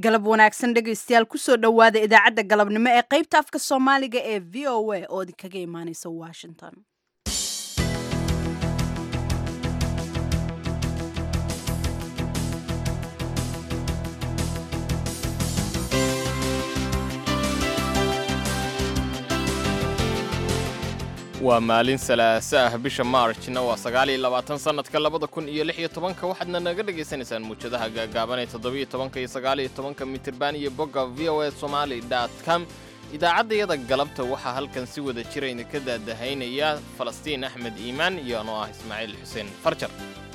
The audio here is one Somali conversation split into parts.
galab wanaagsan dhegaystayaal kusoo dhowaada idaacadda galabnimo ee qaybta afka soomaaliga ee v o a oo idinkaga imaaneysa washington waa maalin salaaso ah bisha maarjna waa sagaaliyo labaatan sannadka labada kun iyo lix iyo tobanka waxaadna naga dhagaysanaysaan muujadaha gaagaaban ee toddobiyo tobanka iyo sagaaliyo tobanka mitirban iyo bogga v o a somali dot com idaacaddayada galabta waxaa halkan si wada jirayna ka daadahaynaya falastiin axmed iimaan iyo anoo ah ismaaciil xuseen farjar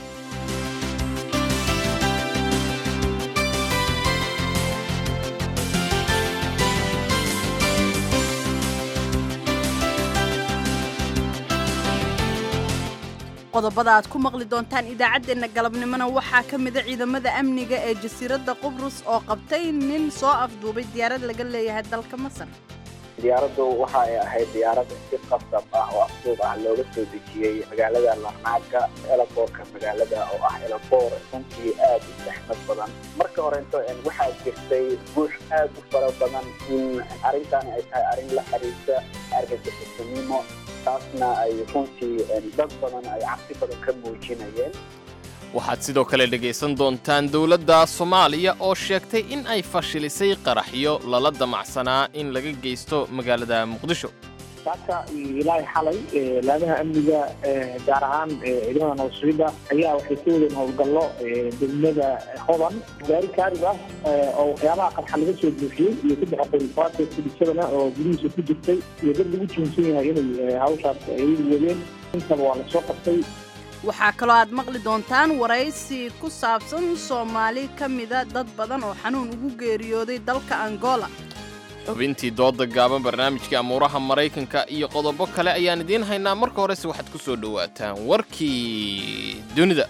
qodobada aad ku maqli doontaan idaacaddeenna galabnimona waxaa ka mida ciidamada amniga ee jasiiradda qubrus oo qabtay nin soo afduubay diyaarad laga leeyahay dalka masar diyaaraddu waxa ay ahayd diyaarad si qasab ah oo afduub ah looga soo dejiyey magaalada larnaaka elaboorka magaalada oo ah elaboor runtii aad u saxmad badan marka horento waxaa jirtay buux aad u fara badan in arrintaani ay tahay arrin la xiriirta argagixisanimo taasna ay runtii dad badan ay cabsi badan ka muujinayeen waxaad sidoo kale dhegaysan doontaan dowladda soomaaliya oo sheegtay in ay fashilisay qaraxyo lala damacsanaa in laga geysto magaalada muqdisho saaka ilaahay xalay laamaha amniga gaar ahaan ciidamada nabadsuida ayaa waxay ka wadeen howlgallo degmada hodan gaari kaarib ah oo waxyaabaha qarxa laga soo buufiyey iyo saddex qorifaata kudhisadana oo gudihiisa ku jirtay iyo dad lagu tuunsan yahay inay hawshaas ay wadeen intaba waa lasoo qabtay waxaa kaloo aad maqli doontaan waraysi ku saabsan soomaali ka mida dad badan oo xanuun ugu geeriyooday dalka angola xubintii dooda gaaban barnaamijkii amuuraha maraykanka iyo qodobo kale ayaan idiin haynaa marka horese waxaad ku soo dhowaataan warkii dunida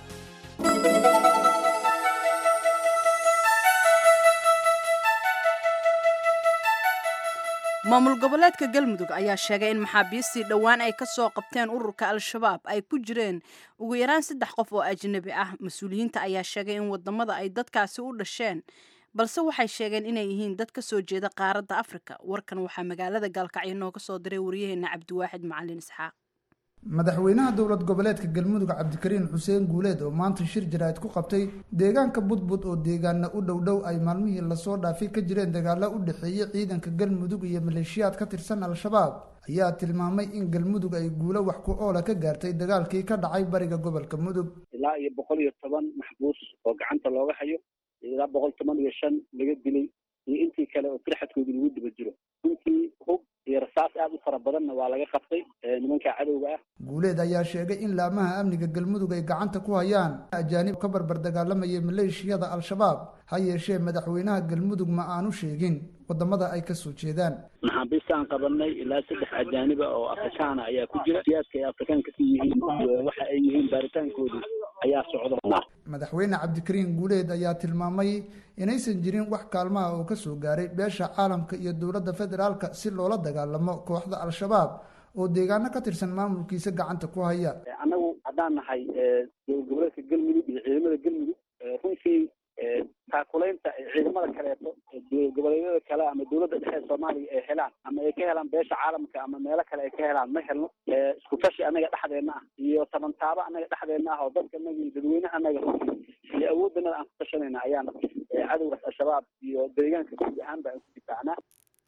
maamul goboleedka galmudug ayaa sheegay in maxaabiistii dhowaan ay ka soo qabteen ururka al-shabaab ay ku jireen ugu yaraan saddex qof oo ajnabi ah mas-uuliyiinta ayaa sheegay in wadamada ay dadkaasi u dhasheen balse waxay sheegeen inay yihiin dad ka soo jeeda qaaradda afrika warkan waxaa magaalada gaalkacyo nooga soo diray waryaheena cabdiwaaxid macalin isxaaq madaxweynaha dowlad goboleedka galmudug cabdikariin xuseen guuleed oo maanta shir jaraa'id ku qabtay deegaanka budbud oo deegaana u dhowdhow ay maalmihii lasoo dhaafay ka jireen dagaalo u dhexeeyey ciidanka galmudug iyo maleeshiyaad ka tirsan al-shabaab ayaa tilmaamay in galmudug ay guulo wax ku oola ka gaartay dagaalkii ka dhacay bariga gobolka mudug ilaa iyo boqol iyo toban maxbuus oo gacanta looga hayo ilaa boqol toban iyo shan laga dilay iyo intii kale oo firxadkooda lagu daba jiro runtii hub iyo rasaas aad u fara badanna waa laga qabtay nimanka cadowga ah guuleed ayaa sheegay in laamaha amniga galmudug ay gacanta ku hayaan ajaanib ka barbar dagaalamayay maleeshiyada al-shabaab ha yeeshee madaxweynaha galmudug ma aanu sheegin wadamada ay kasoo jeedaan maxaabiistaan qabanay ilaa saddex ajaaniba oo afrikaana ayaa ku jira siyaadka ay afrikaanka ka yihiin waxa ay yihiin baaritaankoodu ayaa socda madaxweyne cabdikariin guuleed ayaa tilmaamay inaysan jirin wax kaalmaha oo kasoo gaaray beesha caalamka iyo dowladda federaalka si loola dagaalamo kooxda al-shabaab oo deegaano ka tirsan maamulkiisa gacanta ku haya annagu haddaan nahay dowlad goboleedka galmudug iyo ciidamada galmudug runtii taakulaynta ciidamada kaleeto dowlad goboleedyada kale ama dowladda dhexe soomaaliya ay helaan ama ay ka helaan beesha caalamka ama meelo kale ay ka helaan ma helno isku tashi annaga dhexdeena ah iyo tabantaabo annaga dhexdeena ah oo dadka anaga iyo dadweynaha anaga runtii iyo awooddanada aan ku tashanayna ayaan cadowgaas al-shabaab iyo deegaanka guud ahaanba aan ku difaacnaa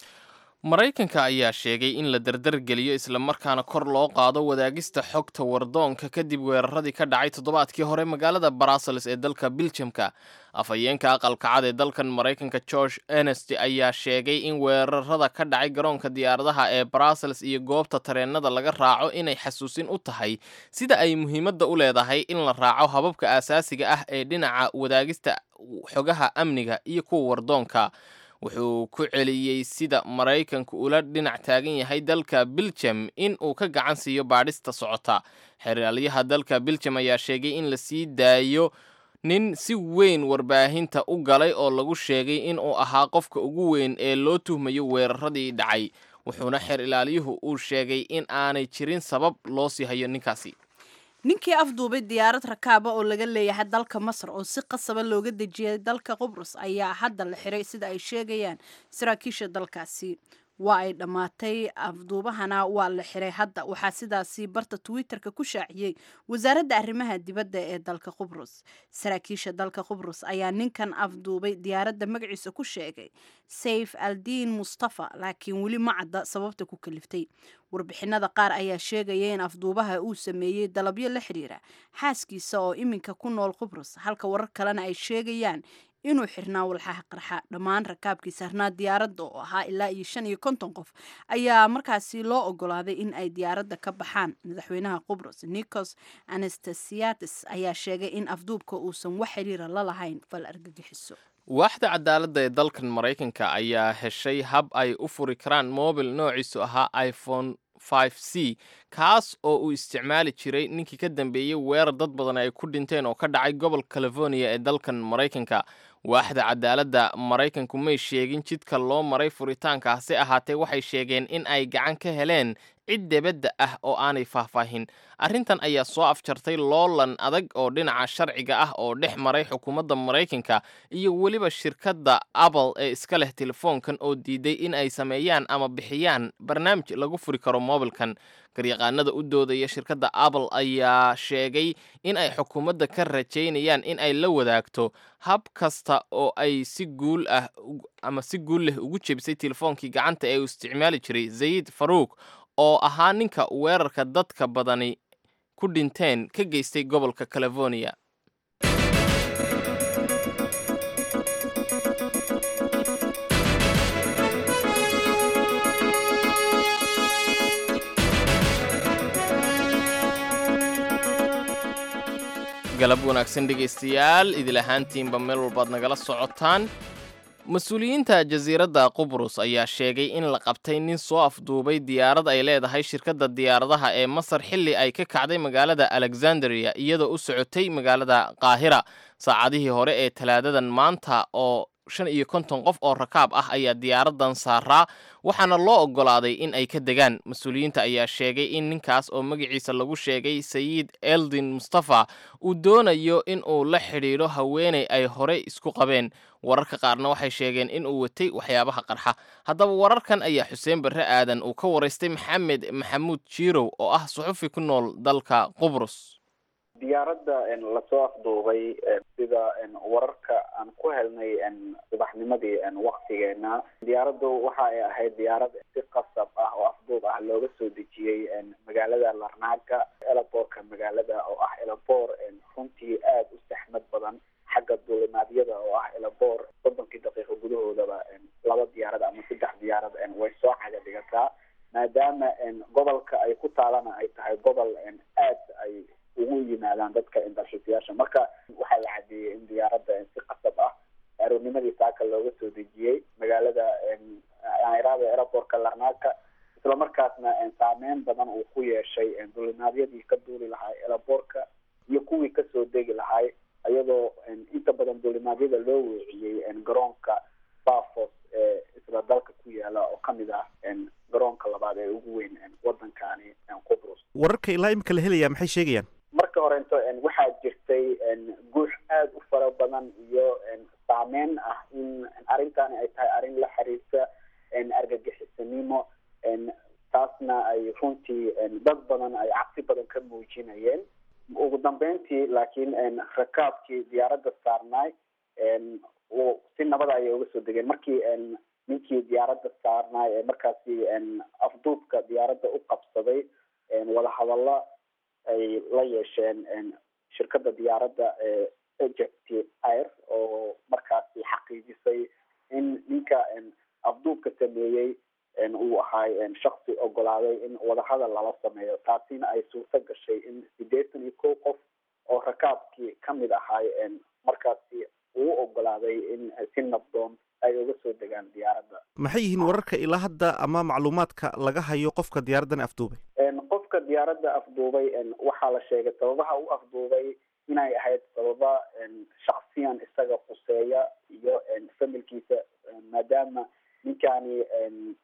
maraykanka ayaa sheegay in la dardargeliyo islamarkaana kor loo qaado wadaagista xogta wardoonka kadib weeraradii ka dhacay toddobaadkii hore magaalada brussels ee dalka biljamka afhayeenka aqalka cad ee dalkan maraykanka george enest ayaa sheegay in weerarada ka dhacay garoonka diyaaradaha ee brussels iyo goobta tareenada laga raaco inay xasuusin u tahay sida ay muhiimadda u leedahay in la raaco hababka aasaasiga ah ee dhinaca wadaagista xogaha amniga iyo kuwa wardoonka wuxuu ku celiyey sida maraykanku ula dhinac taagan yahay dalka biljam in uu ka gacan siiyo baadhista socota xeraalyaha dalka biljam ayaa sheegay in la sii daayo nin si weyn warbaahinta u galay oo lagu sheegay in uu ahaa qofka ugu weyn ee loo tuhmayo weeraradii dhacay wuxuuna xeer ilaaliyuhu uu sheegay in aanay jirin sabab loo sii hayo ninkaasi ninkii afduubay diyaarad rakaaba oo laga leeyahay dalka masar oo si qasaba looga dejiyay dalka qubrus ayaa hadda la xiray sida ay sheegayaan saraakiisha dalkaasi waa ay dhammaatay afduubahana waa la xiray hadda waxaa sidaasi barta twitter-ka ku shaaciyey wasaaradda arrimaha dibadda ee dalka qubrus saraakiisha dalka qubrus ayaa ninkan afduubay diyaaradda magaciisa ku sheegay sayf aldiin mustafa laakiin weli ma cadda sababta ku kaliftay warbixinada qaar ayaa sheegaya in afduubaha uu sameeyey dalabyo la xiriira xaaskiisa oo iminka ku nool qubrus halka warar kalena ay sheegayaan inuu xirnaa walxaha qarxa dhammaan rakaabkii saarnaa diyaaradda oo ahaa ilaa iyo shan iyo konton qof ayaa markaasi loo ogolaaday in ay diyaaradda ka baxaan madaxweynaha qubrus nikos anastasiatis ayaa sheegay in afduubka uusan wax xiriira la lahayn fal argagixiso waaxda cadaaladda ee dalkan maraykanka ayaa heshay hab ay u furi karaan mobil noociisu ahaa iphone 5 c kaas oo uu isticmaali jiray ninkii ka dambeeyey weerar dad badan ay ku dhinteen oo ka dhacay gobolka california ee dalkan maraykanka waaxda cadaaladda maraykanku may sheegin jidka loo maray furitaanka hase ahaatee waxay sheegeen in ay gacan ka heleen cid debadda ah oo aanay faahfaahin arrintan ayaa soo afjartay loolan adag oo dhinaca sharciga ah oo dhex maray xukuumadda maraykanka iyo weliba shirkadda apple ee iska leh telefoonkan oo diiday in ay sameeyaan ama bixiyaan barnaamij lagu furi karo mobilkan garyaqaanada u doodaya shirkadda apple ayaa sheegay in ay xukuumadda ka rajaynayaan in ay la wadaagto hab kasta oo ay si guul ah ama si guul leh ugu jebisay telefoonkii gacanta ee uu isticmaali jiray zayid faruuk oo ahaa ninka weerarka dadka badani ku dhinteen ka geystay gobolka california galab wanaagsan dhegaystayaal idil ahaantiinba meel walbaad nagala socotaan mas-uuliyiinta jasiiradda qubrus ayaa sheegay in la qabtay nin soo afduubay diyaarad ay leedahay shirkadda diyaaradaha ee masar xilli ay ka kacday magaalada alexandria iyadoo u socotay magaalada qaahira saacadihii hore ee talaadadan maanta oo shan iyo konton qof oo rakaab ah ayaa diyaaradan saaraa waxaana loo oggolaaday in ay ka degaan mas-uuliyiinta ayaa sheegay in ninkaas oo magaciisa lagu sheegay sayid eldin mustafa uu doonayo in uu la xidhiidho haweeney ay horey isku qabeen wararka qaarna waxay sheegeen in uu watay waxyaabaha qarxa haddaba wararkan ayaa xuseen barre aadan uu ka waraystay maxamed maxamuud jiirow oo ah suxufi ku nool dalka qubrus diyaaradda lasoo afduubay sida wararka aan ku helnay subaxnimadii waktigeena diyaaraddu waxa ay ahayd diyaarad si qasab ah oo afduub ah looga soo dejiyey magaalada larnaaga elaboorka magaalada oo ah elaboor runtii aada u saxmad badan xagga duulimaadyada oo ah elaboor soddonkii daqiiqo gudahoodaba laba diyaarad ama saddex diyaarad way soo caga dhigataa maadaama gobolka ay ku taalana ay tahay gobol aad ay ugu yimaadaan dadka dalxiisayaasha marka waxaa la cadeeyey in diyaaradda si qasab ah aroornimadii saaka looga soo dejiyey magaalada nairada aeroportka larnaaka isla markaasna saameyn badan uu ku yeeshay duulimaadyadii ka duuli lahaa elaboorka iyo kuwii kasoo degi lahay iyadoo inta badan duulimaadyada loo weeciyey garoonka bafos ee isla dalka ku yaala oo kamid ah garoonka labaad ee ugu weyn wadankani qubrus wararka ilaa imika la helayaa maxay sheegayaan marka horento waxaa jirtay guux aada u fara badan iyo saameyn ah in arrintani ay tahay arrin la xiriirta argagixisanimo taasna ay runtii dad badan ay cabsi badan ka muujinayeen ugu dambeyntii laakiin rakaabkii diyaaradda saarnaay si nabada ayay uga soo degeen markii ninkii diyaaradda saarnaay ee markaasi afduubka diyaaradda u qabsaday wadahadalla ay la yeesheen shirkadda diyaaradda ee egypt air oo markaasi xaqiijisay in ninka afduubka sameeyey uu ahay shaksi ogolaaday in wadahadal lala sameeyo taasina ay suurto gashay in sideetan iyo kow qof oo rakaabkii kamid ahay markaasi uu ogolaaday in si nabdoon ay uga soo degaan diyaaradda maxay yihiin wararka ilaa hadda ama macluumaadka laga hayo qofka diyaaraddan afduubay qofka diyaaradda afduubay waxaa la sheegay sababaha u afduubay inay ahayd sababa shaksiyan isaga khuseeya iyo familkiisa maadaama ninkani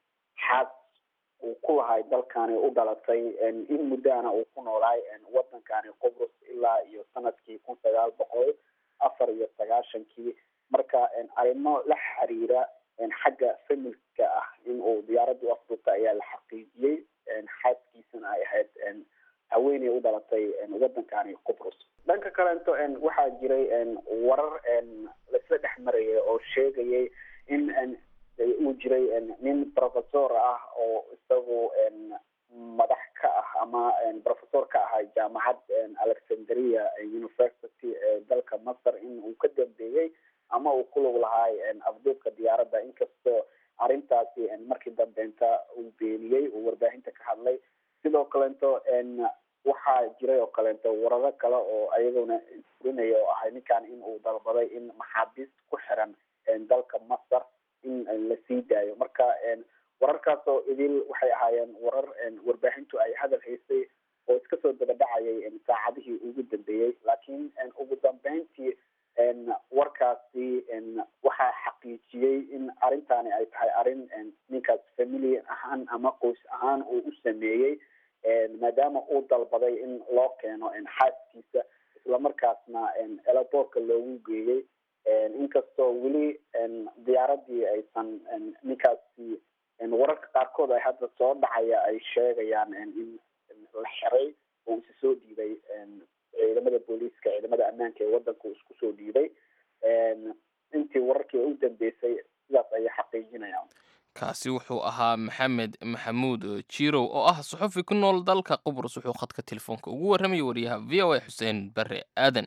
xaas uu ku lahay dalkani u dhalatay in muddana uu ku noolaay wadanka wadankani qobrus ilaa iyo sanadkii kun sagaal boqol afar iyo sagaashankii marka arrimo la xiriira xagga familka ah in uu diyaaradda u afduubta ayaa la xaqiijiyey xaaskiisana ay ahayd haweeney u dhalatay wadankani qobrus dhanka kalento waxaa jiray warar laisla dhex maraya oo sheegayay in uu jiray nin professor ah oo isagu madax ka ah ama professor ka ahaa jaamacad alexandria university ee dalka masar in uu ka dambeeyey ama uu ku lug lahaay afduubka diyaaradda inkastoo arrintaasi markii dambeenta uu beeniyey uu warbaahinta ka hadlay sidoo kalento waxaa jiray oo kaleeto wararo kale oo ayaguna furinaya oo ahay ninkan in uu dalbaday in maxaabiis ku xiran dalka masar in la sii daayo marka wararkaasoo idil waxay ahaayeen warar warbaahintu ay hadal haysay oo iska soo daba dhacayay saacadihii ugu dambeeyey laakiin ugu dambeyntii warkaasi waxaa xaqiijiyey in arrintani ay tahay arrin ninkaas family ahaan ama qoys ahaan uu u sameeyey maadaama uu dalbaday in loo keeno xaaskiisa islamarkaasna elaboorka loogu geeyey inkastoo weli diyaaradii aysan ninkaasi wararka qaarkood ay hadda soo dhacaya ay sheegayaan in la xiray oo isi soo dhiibay ciidamada booliiska ciidamada ammaanka ee wadanka uu isku soo dhiibay intii wararkii u dambeysay sidaas ayay xaqiijinayaan kaasi wuxuu ahaa maxamed maxamuud jirow oo ah suxufi ku nool dalka qubrus wuxuu khadka telefoonka ugu warramayay wariyaha v o a xuseen bare aadan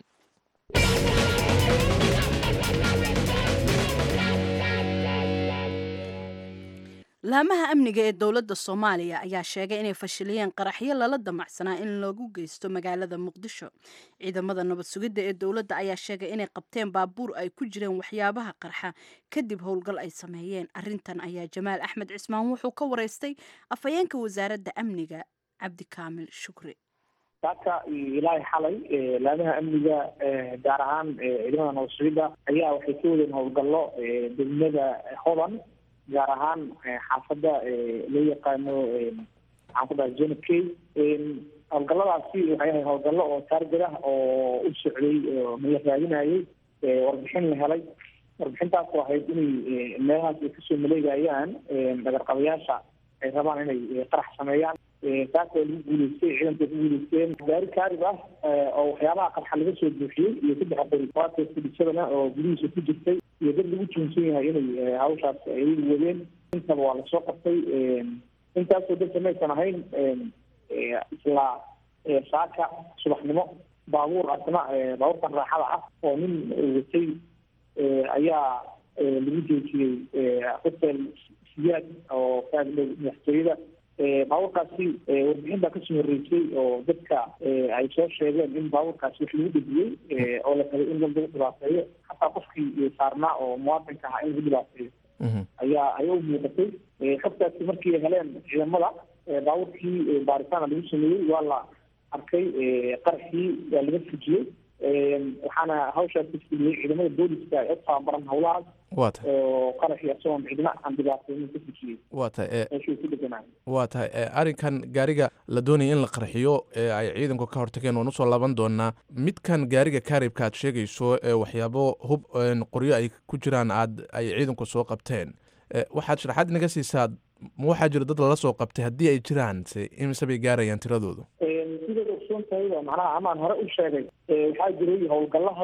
laamaha amniga ee dowladda soomaaliya ayaa sheegay inay fashiliyeen qaraxyo lala damacsanaa in lagu geysto magaalada muqdisho ciidamada nabad sugidda ee dowladda ayaa sheegay inay qabteen baabuur ay ku jireen waxyaabaha qarxa kadib howlgal ay sameeyeen arintan ayaa jamaal axmed cismaan wuxuu ka wareystay afhayeenka wasaaradda amniga cabdikaamil shukri saaka ilaahay xalay laamaha amniga gaar ahaan ciidamada nabad sugidda ayaa waxay ka wadeen howlgallo degmada hodan gaar ahaan xaafadda loo yaqaano maxaan ku dhahay jonab k howlgalladaasi waxay ahay howlgallo oo taargad ah oo u socday oo mala raadinayay warbixin la helay warbixintaasoo ahayd inay meelahaas ay kasoo maleegayaan dhagarqabayaasha ay rabaan inay qarax sameeyaan taas waa lagu guuleystay ciidanka ku guuleysteen gaari kaarib ah oo waxyaabaha qarxa laga soo buuxiyey iyo saddex qori waata fudhisadana oo gudihiisa ku jirtay iyo dad lagu tuunsan yahay inay hawshaas ay wadeen intaba waa lasoo qabtay intaasoo dadka maysan ahayn isla saaka subaxnimo baabuur asna baabuurkan raaxada ah oo nin watay ayaa lagu joojiyey hotel siyaad oo kaagdhow madaxtooyada baabuurkaasi warbixin baa kasoo horreysay oo dadka ay soo sheegeen in baabuurkaasi wax lagu dhejiyey oo la rabay in lagu dhibaateeyo hataa qofkii saarnaa oo muwaadinka ahaa in lagu dhibaateeyo ayaa ayaa u muuqatay xogtaasi markii ay heleen ciidamada baabuurkii baaritaana lagu sameeyey waa la arkay qaraxii waa laga fujiyey waxaana hawshaas ka fuliyey ciidamada booliska ee u tababaran howlahaas waa tahay oo qaraxii isagoon cidna aan dhibaateynin ka fujiyey waa tahay meeshuu ku deganaa waa tahay arrinkan gaariga la doonaya in la qarxiyo ee ay ciidanku ka hortageen waan usoo laaban doonaa midkan gaariga kaaribka aad sheegayso ee waxyaabo hub qoryo ay ku jiraan aad ay ciidanku soo qabteen waxaad sharaxaad inaga siisaa ma waxaa jira dad lala soo qabtay haddii ay jiraan se imise bay gaarayaan tiradoodu sidaad ogsoon tahay waa macnaha amaan hore u sheegay waxaa jiray howlgalaha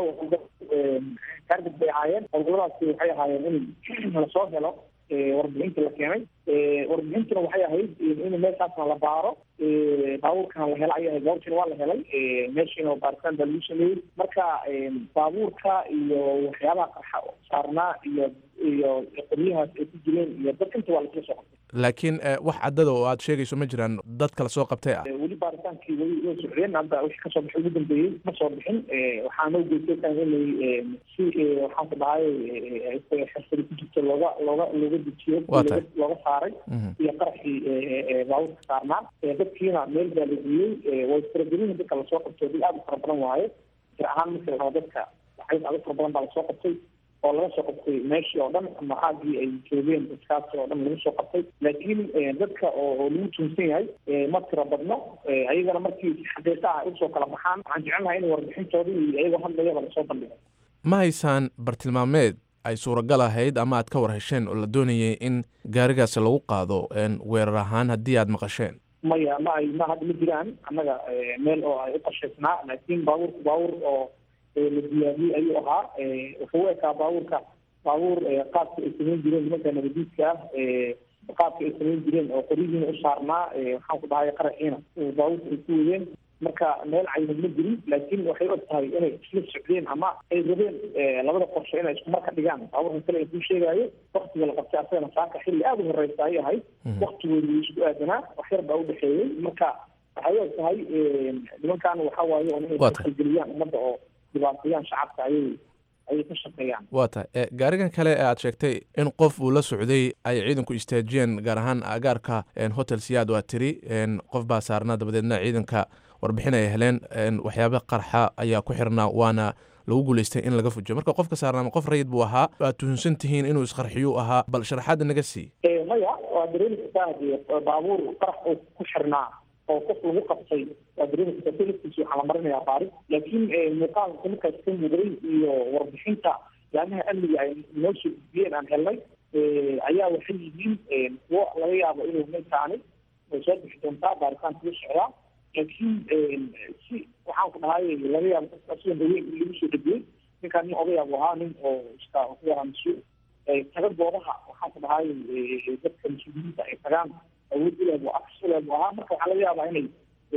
target bay ahaayeen howlgalladaasi waxay ahaayeen in lasoo helo warbixinta la keenay warbixintuna waxay ahayd in meeshaasna la baaro baabuurkana la hela ayay ahayd baabuurkina waa la helay meeshiina baaritaan baa lagu sameeyey marka baabuurka iyo waxyaabaha qarxa saarnaa iyo iyo qoryahaas ay ku jireen iyo dad inta waa lasla soo qabtay laakiin wax caddada oo aad sheegayso ma jiraan dad kala soo qabtay ah weli baaritaankii weli way socdeen hadda wixii kasoo baxay ugu dambeeyey ma soo bixin waxaa noo geystay inay si waxaan ku dhahay xirfadi ku jirto looga looga looga dejiyo looga saaray iyo qaraxii baabuurka saarnaa dadkiina meel baa la geeyey way faragelin dadka lasoo qabtay dad aada u fara badan waaye jir ahaan marka la rabo dadka waxay aada u fara badan baa lasoo qabtay oo laga soo qabtay meeshii oo dhan ama xaagii ay joogeen dadkaasi oo dhan lagu soo qabtay laakiin dadka oo lagu tuunsan yahay ma tiro badno ayagana markii xaqiiqa ah usoo kala baxaan waxaan jecelnahay in warbixintoodii iyo ayagoo hadlayaba lasoo bandhigo ma haysaan bartilmaameed ay suuragal ahayd ama aad ka war hesheen oo la doonayay in gaarigaasi lagu qaado weerar ahaan haddii aad maqasheen maya ma ay ma hadda ma jiraan annaga meel oo ay u qashaysnaa laakiin baabuurku baabuur oo la diyaariyey ayuu ahaa wuxuu u ekaa baabuurka baabuur qaabka ay samayn jireen nimanka nabadiidka ah qaabka ay samayn jireen oo qoryihiina u saarnaa waxaan ku dhahay qaraxiina baabuurka ay ku wadeen marka meel caynad ma jirin laakiin waxay og tahay inay isla socdeen ama ay rabeen labada qorshe inay isku marka dhigaan baabuurka kale ay kuu sheegaayo waktiga la qabtay asagana saaka xilli aada u horeysa ayay ahayd waktigooda wuu isku aadanaa wax yar baa u dhexeeyey marka waxay og tahay nimankan waxa waaye oo inay kalgeliyaan ummadda oo dhibaatayaan shacabka ayay ayay ka shaqeeyaan waa tahay gaarigan kale ee aad sheegtay in qof uu la socday ay ciidanku istaajiyeen gaar ahaan agaarka hotel siyaad waa tiri qof baa saarnaa dabadeedna ciidanka warbixin ay heleen waxyaaba qarxa ayaa ku xirnaa waana lagu guuleystay in laga fujiyo marka qofka saarnaama qof rayid buu ahaa waad tuhunsan tihiin inuu isqarxiyuu ahaa bal sharaxaadda naga sii maya waa dareemi kartaa baabuur qarax oo ku xirnaa oo qof lagu qabtay waa dareemi kartaa selafkiisa waxaa la marinayaa baari laakiin muuqaalka markaas ka muuqday iyo warbixinta yaamaha amniga ay noo soo gudbiyeen aan helnay ayaa waxay yihiin kuwo laga yaabo inuu ninkaani way soo bixi doontaa baaritaanka u socdaa laakiin si waxaan ku dhahay laga yaabo dadka sida haween in lagu soo dhegiyey ninkaan nin odayaab ahaa nin oo iska ku yaraa mas-uul taga goobaha waxaan ku dhahay dadka mas-uuliyiinta ay tagaan awood uleeb afs uleeb ahaa marka waxaa laga yaabaa inay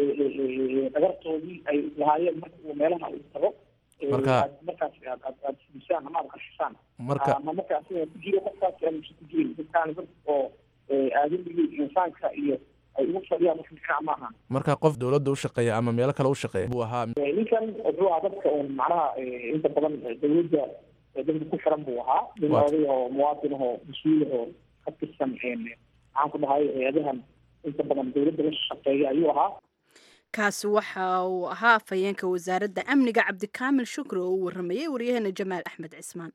dhagartoodii ay lahaayeen marka uu meelaha uu tago marka markaas aad aad aad fudisaan ama aad qashisaan marka ama marka asiga ku jiro qofkaas aan ku jirin dadkaan dad oo aadamigii insaanka iyo ay ugu fadhiyaan wax micnaa ma aha marka qof dowladda u shaqeeya ama meelo kale u shaqeeya buu ahaa ninkan wuxuu ahaa dadka un macnaha inta badan dowladda dadka ku xiran buu ahaa nin oday oo muwaadin ahoo mas-uul ahoo ka tirsan maxaan ku dhahay hay-adahan inta badan dowladda la shaqeeya ayuu ahaa kaasi waxa uu ahaa afhayeenka wasaaradda amniga cabdikaamil shukri oo u waramayay waryaheena jamaal axmed cismaan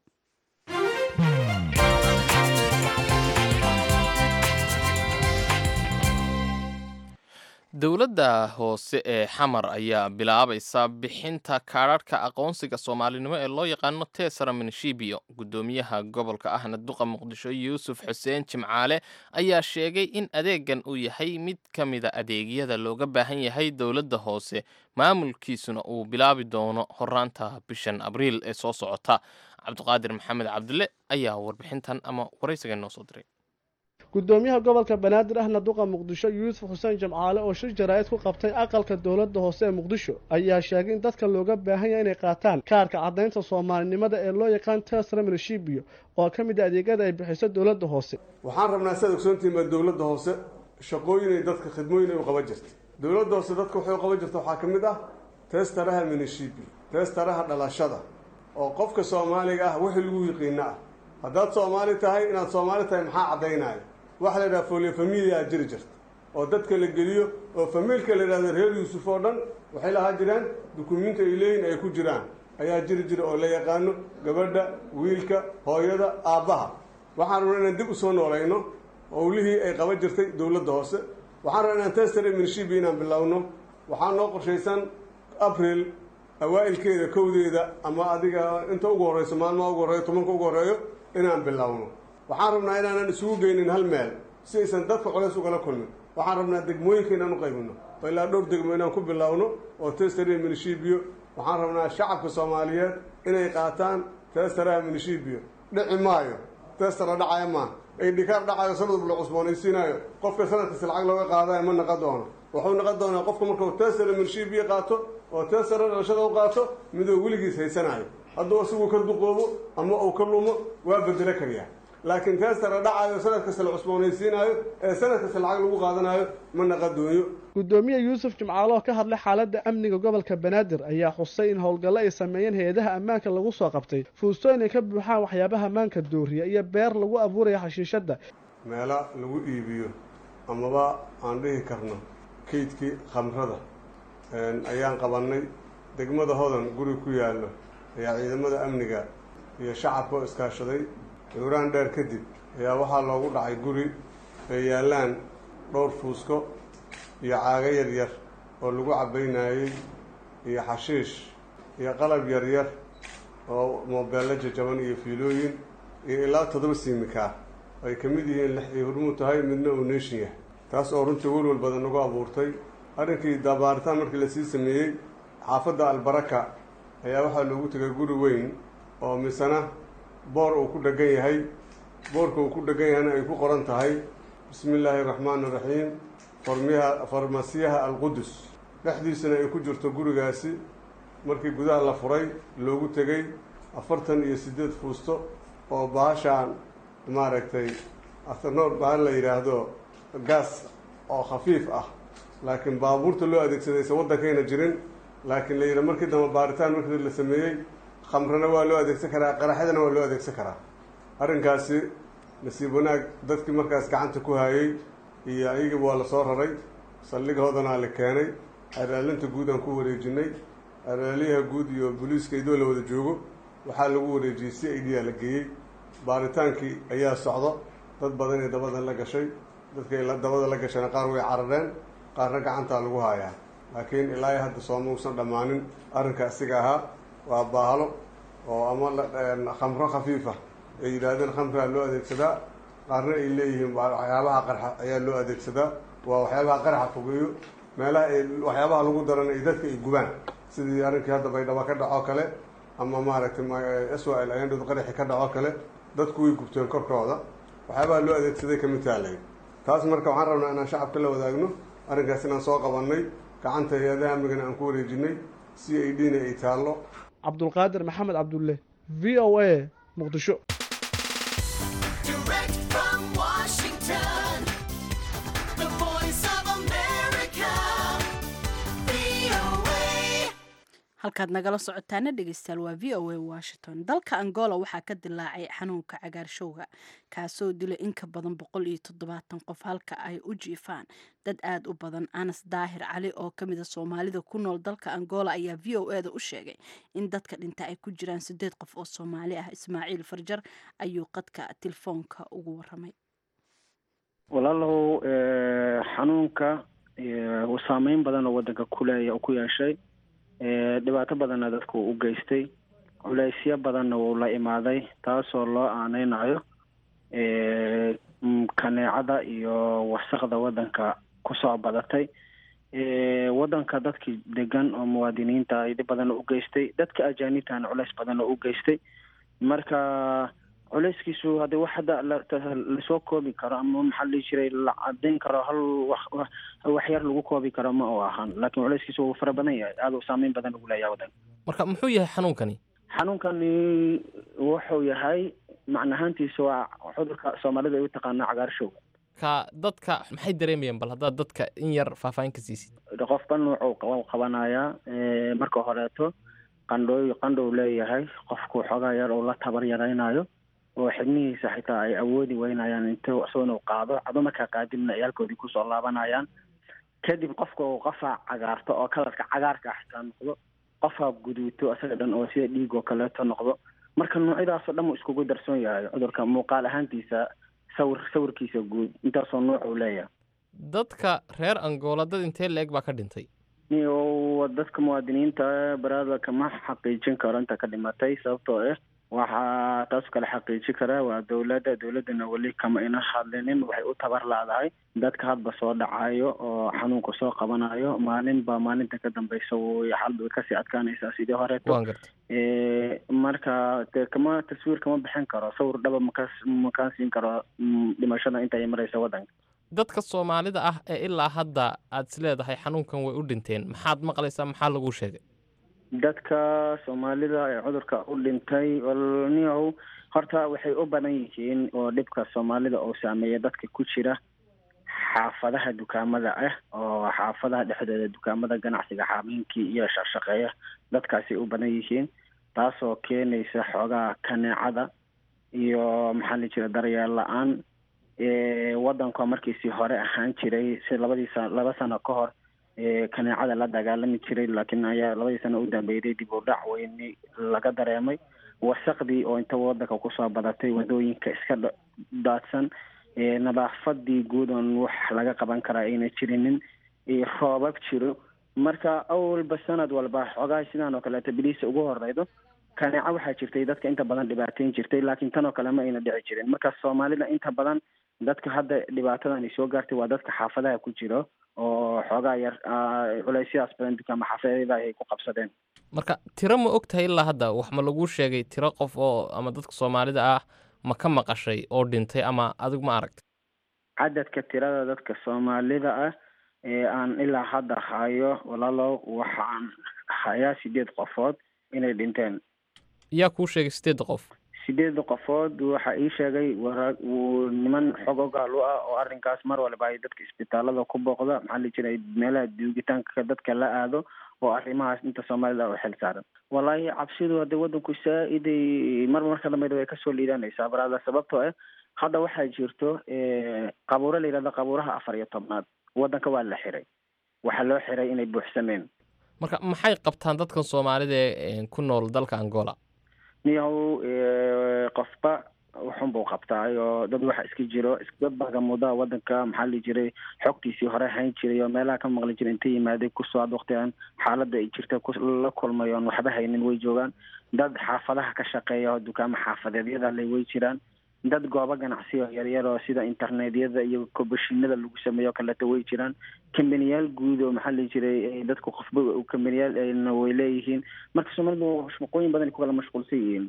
dowladda hoose ee xamar ayaa bilaabaysa bixinta kaadharhka aqoonsiga soomaalinimo ee loo yaqaano tesara minshibio guddoomiyaha gobolka ahna duqa muqdisho yuusuf xuseen jimcaale ayaa sheegay in adeegan uu yahay mid ka mida adeegyada looga baahan yahay dowladda hoose maamulkiisuna uu bilaabi doono horaanta bishan abriil ee soo socota cabdiqaadir maxamed cabdile ayaa warbixintan ama waraysiga noo soo diray gudoomiyaha gobolka banaadir ahna duqa muqdisho yuusuf xuseen jamcaale oo shir jaraa'id ku qabtay aqalka dowladda hoose ee muqdisho ayaa sheegay in dadka looga baahan yahay inay qaataan kaarka caddaynta soomaalinimada ee loo yaqaan tesra minshibio oo ka mid a adeegyada ay bixiso dowladda hoose waxaan rabnaa siaad ogsoontihiin baa dowladda hoose shaqooyinay dadka khidmooyin ay u qaban jirta dowladda hoose dadka waxay u qaban jirta waxaa ka mid ah teestaraha minshibio teestaraha dhalashada oo qofka soomaaliga ah wixii lagu yiqiina ah haddaad soomaali tahay inaad soomaali tahay maxaa caddaynaya waxaa la yidhaha folio familia aad jiri jirta oo dadka la geliyo oo famiilka la yidhahdo reer yuusuf oo dhan waxay lahaa jiraan dukumiinti ay leeyihin ay ku jiraan ayaa jiri jira oo la yaqaano gabadha wiilka hooyada aabbaha waxaan rabnaa inaan dib u soo noolayno owlihii ay qaban jirtay dowladda hoose waxaan rabnaa inaan tester minshibi inaan bilowno waxaa noo qorshaysan abril awaa'ilkeeda kowdeeda ama adiga inta ugu horreyso maalmaha ugu horreeyo tobanka ugu horreeyo inaan bilowno waxaan rabnaa inaanan isugu geynin hal meel si aysan dadka colays ugala kulmin waxaan rabnaa degmooyinka inaan u qaybino oo ilaa dhowr degmo inaan ku bilowno oo testara minishibio waxaan rabnaa shacabka soomaaliyeed inay qaataan testaraha minishibio dhici maayo testara dhacaya maa ay dhikaar dhacayo sanadub la cusboonaysiinayo qofka sanadkasi lacag looga qaadayo ma naqon doono wuxuu naqon doonaa qofka markuu testara minishibio qaato oo testara dhalashada u qaato midoo weligiis haysanayo hadduu isagu ka duqoobo ama uu ka lumo waa bedelo kariyaa laakiin teestara dhacayo sanad kasta la cusboonaysiinayo ee sanad kasta lacag lagu qaadanayo ma naqadooyo gudoomiye yuusuf jimcaale oo ka hadlay xaaladda amniga gobolka banaadir ayaa xusay in howlgallo ay sameeyeen hay-adaha ammaanka lagu soo qabtay fuustooyin ay ka buuxaan waxyaabaha ammaanka dooriya iyo beer lagu abuuraya xashiishadda meelo lagu iibiyo amaba aan dhihi karno kaydkii khamrada ayaan qabannay degmada hodan guri ku yaallo ayaa ciidamada amniga iyo shacabka oo iskaashaday dhowraan dheer kadib ayaa waxaa loogu dhacay guri ay yaallaan dhowr fuusko iyo caago yaryar oo lagu cabbaynayey iyo xashiish iyo qalab yaryar oo moobeello jajaban iyo fiilooyin iyo ilaa toddoba siimikaa ay ka mid yihiin lix ay hormuud tahay midna uu neeshin yahay taas oo runtii welwel badan nagu abuurtay arrinkii dabaaritaan markii lasii sameeyey xaafadda albaraka ayaa waxaa loogu tegay guri weyn oo misena boor uu ku dhegan yahay boorka uu ku dhegan yahayna ay ku qoran tahay bismi illaahi raxmaani raxiim farmiyaha farmasiyaha alqudus dhexdiisana ay ku jirto gurigaasi markii gudaha la furay loogu tegey afartan iyo siddeed fuusto oo baashaan maaragtay athanoor bahal la yidhaahdo gaas oo khafiif ah laakiin baabuurta loo adeegsadaysa waddankayna jirin laakiin la yidhi markii dambe baaritaan markii la sameeyey khamrana waa loo adeegsan karaa qaraxyadana waa loo adeegsan karaa arrinkaasi nasiib wanaag dadkii markaas gacanta ku hayay iyo ayagiiba waa la soo raray saldhighoodana la keenay araalinta guud aan ku wareejinay araaliyaha guud iyo booliiska idoo la wada joogo waxaa lagu wareejiyey si i d a la geeyey baaritaankii ayaa socdo dad badan ee dabadan la gashay dadkay dabada la gashayna qaar way carareen qaarna gacantaa lagu haayaa laakiin ilaa iyo hadda sooma uusan dhammaanin arrinka asiga ahaa waa baahalo oo ama khamro khafiifa ay yidhaahdeen khamraa loo adeegsadaa qaarna ay leeyihiin waxyaabaha qarxa ayaa loo adeegsadaa waa waxyaabaha qarxa fogeeyo meelaha ay waxyaabaha lagu daran ay dadka ay gubaan sidii arrinkii hadda baydhabo ka dhacoo kale ama maaragtay s o l ayandhod qaraxi ka dhacoo kale dadku way gubteen korkooda waxyaabaha loo adeegsaday kamid taalay taas marka waxaan rabnaa inaan shacabka la wadaagno arrinkaas inaan soo qabannay gacanta hay-adaha amnigana aan ku wareejinay c i d na ay taallo cabdulqaadir maxamed cabdulle v o a muqdisho halkaad nagala socotaana dhegeystayaal waa v o a washington dalka angola waxaa ka dilaacay xanuunka cagaarshowga kaasoo dilay in ka badan boqol iyo toddobaatan qof halka ay u jiifaan dad aada u badan anas daahir cali oo ka mida soomaalida ku nool dalka angola ayaa v o e da u sheegay in dadka dhinta ay ku jiraan sideed qof oo soomaali ah ismaaciil farjar ayuu qadka telefoonka ugu waramay walaalow xanuunka saameyn badan oo wadanka kuleeya ku yeeshay dhibaato badanna dadku u geystay culeysyo badanna wuu la imaaday taasoo loo aaneynayo kaneecada iyo wasaqda wadanka kusoo badatay wadanka dadkii degan oo muwaadiniinta ay dhib badanna u geystay dadka ajaanibtana culeys badanna u geystay marka culeyskiisu haddii wax hadda lasoo koobi karo ama maxaa la dhihi jiray la cadeyn karo hal wax yar lagu koobi karo ma uu ahaan laakiin culeyskiisu wuu fara badan yahay aada u saameyn badan ugu leeyahay wadanka marka muxuu yahay xanuunkani xanuunkani wuxuu yahay macnahaantiisa waa cudurka soomaalida ay u taqaana cagaarshowga ka dadka maxay dareemayaan bal haddaad dadka in yar faahfaahin ka siisid qofba nuucuu qabanayaa marka horeeto qandhooy qandhow leeyahay qofku xoogaa yar uu la tabar yaraynayo oo xibnihiisa xitaa ay awoodi weynayaan intuu isagoo inuu qaado cado markaa qaadibna ay halkoodii kusoo laabanayaan kadib qofka uu qofaa cagaarto oo kalarka cagaarka ah xitaa noqdo qofaa guduuto isaga dhan oo sida dhiig oo kaleeto noqdo marka noocyadaasoo dhan uu iskugu darsoon yahay cudurka muuqaal ahaantiisa sawir sawirkiisa guud intaasoo nooc uu leeyahay dadka reer angola dad intee la-eg baa ka dhintay dadka muwaadiniinta baraada kama xaqiijin karo inta ka dhimatay sababtoo ah waxaa taas kale xaqiiji karaa waa dowladda dowladdana weli kama ina hadlinin waxay u tabar laadahay dadka hadba soo dhacayo oo xanuunka soo qabanayo maalin baa maalinta ka dambeysa xalba way kasii adkaanaysaa sidii horeeto marka de kama taswiir kama bixin karo sawir dhaba maka makaan siin karo dhimashada inta ay maraysa waddanka dadka soomaalida ah ee ilaa hadda aad is leedahay xanuunkan way u dhinteen maxaad maqlaysaa maxaa lagu sheegay dadka soomaalida ee cudurka u dhintay niyow horta waxay u badan yihiin oo dhibka soomaalida uu saameeya dadka ku jira xaafadaha dukaamada ah oo xaafadaha dhexdooda dukaamada ganacsiga xaamiinkii iyo shaqshaqeeya dadkaasay u badan yihiin taasoo keenaysa xoogaa kaneecada iyo maxaa la jira daryeel la-aan wadanka markiisii hore ahaan jiray si labadii sa laba sano ka hor kaneecada la dagaalami jiray laakiin ayaa labadii sano u dambeeyday dib u dhac weyni laga dareemay wasaqdii oo inta wadanka kusoo badatay wadooyinka iska daadsan nadaafadii guud oon wax laga qaban karaa ayna jirinin roobab jiro marka awalba sanad walba xoogaha sidaan oo kaleeto biliisa ugu horeydo kaneeco waxaa jirtay dadka inta badan dhibaateyn jirtay laakiin tan oo kale ma ayna dhici jirin marka soomaalida inta badan dadka hadda dhibaatadan ay soo gaartay waa dadka xaafadaha ku jiro oo xoogaa yar culeysyadaas badan dukaama xaafadada ay ku qabsadeen marka tiro ma og tahay ilaa hadda wax ma laguu sheegay tiro qof oo ama dadka soomaalida ah ma ka maqashay oo dhintay ama adigu ma aragtay cadadka tirada dadka soomaalida ah ee aan ilaa hadda hayo walaalo waxaan hayaa sideed qofood inay dhinteen yaa kuu sheegay sideedda qof sideedda qofood waxa ii sheegay wara niman xog ogaal u ah oo arrinkaas mar walba ay dadka isbitaalada ku booqda maxaa la jiray meelaha duugitaanka dadka la aado oo arrimahaas inta soomaalida u xil saaran wallaahi cabsidu hadde waddanku saa-iday mar marka dambe way kasoo liidanaysaa baraada sababtoo ah hadda waxaa jirto qabuuro la yidhahdo qabuuraha afar iyo tobnaad waddanka waa la xiray waxaa loo xiray inay buuxsameen marka maxay qabtaan dadkan soomaalida ee ku nool dalka angola niyahow qofba wuxun buu qabtaay oo dad waxa iska jiro dad bagamuda wadanka maxaa la jiray xogtiisii hore hayn jiray oo meelaha ka maqli jiray inta yimaaday kusoo ad waqtigan xaaladda ay jirta la kulmay oon waxba haynin way joogaan dad xaafadaha ka shaqeeya oo dukaamo xaafadeedyada le way jiraan dad goobo ganacsi oo yaryar oo sida internetyada iyo kobashinada lagu sameeyo kaleeto way jiraan kambaniyaal guud oo maxaa la jiray dadku qofba kambaniyaal way leeyihiin marka soomaalidu shaqooyin badan ay ku kala mashquulsan yihiin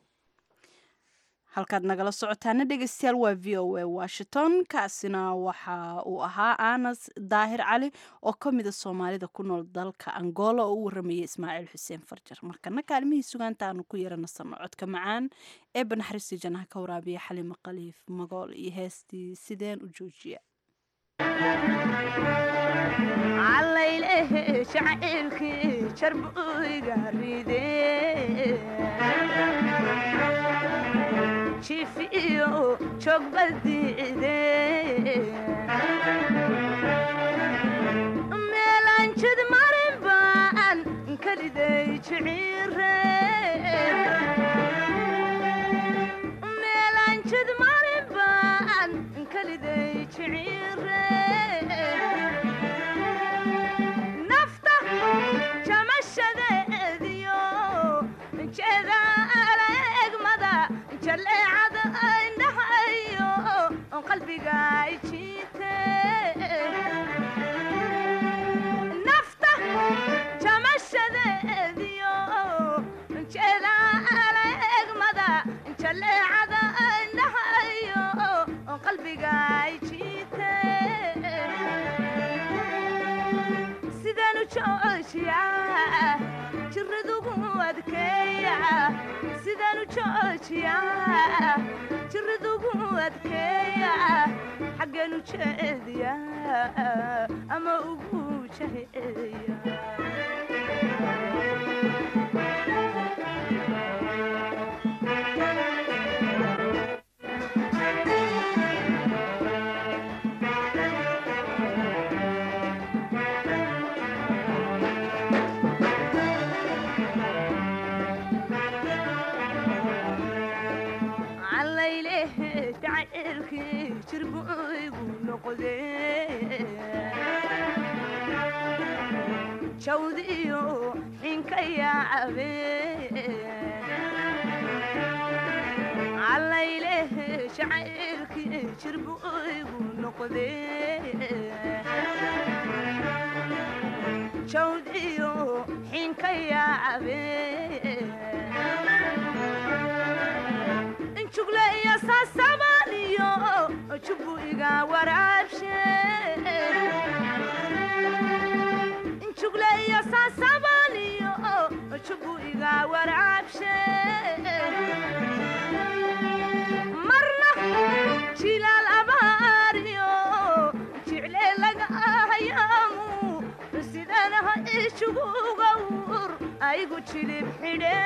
halkaad nagala socotaana dhegeystayaal waa v o a washington kaasina waxa uu ahaa anas daahir cali oo ka mida soomaalida ku nool dalka angola oo u waramayay ismaaciil xuseen farjar markana kaalmihii sugaanta aanu ku yeeranasano codka macaan ee banaxariistii janaha ka waraabiya xalima khaliif magool iyo heestii sideen u joojiya jifiyo joogbadiide meelanjid marin baan kaliday jiciire meelanjid marin baan kaliday jiciire nafta jamashadeediyo jeedaala egmada jaleecada indhahayo qalbiga jiite nafta jamashadeediyo jeedaala egmada jaleecada indhahayo qalbiga jiite sidaan u joojiya jiradugu adkeeya sidaan u joojiya jiradugu adkeeya xaggeen u jeediya ama ugu jeediya jawdiyo xinka yaacabe allayleh jacaylkii jirbu igu noqde jawdiyo xinka yaacabe jugleyo saasabaniyo jubu iga waraabshe jugleyo saasabaniyo jubu iga waraabshe marna jilaal abaariyo jicle laga ahayaamu sidanaha ijugugawur aygu jilib xidhe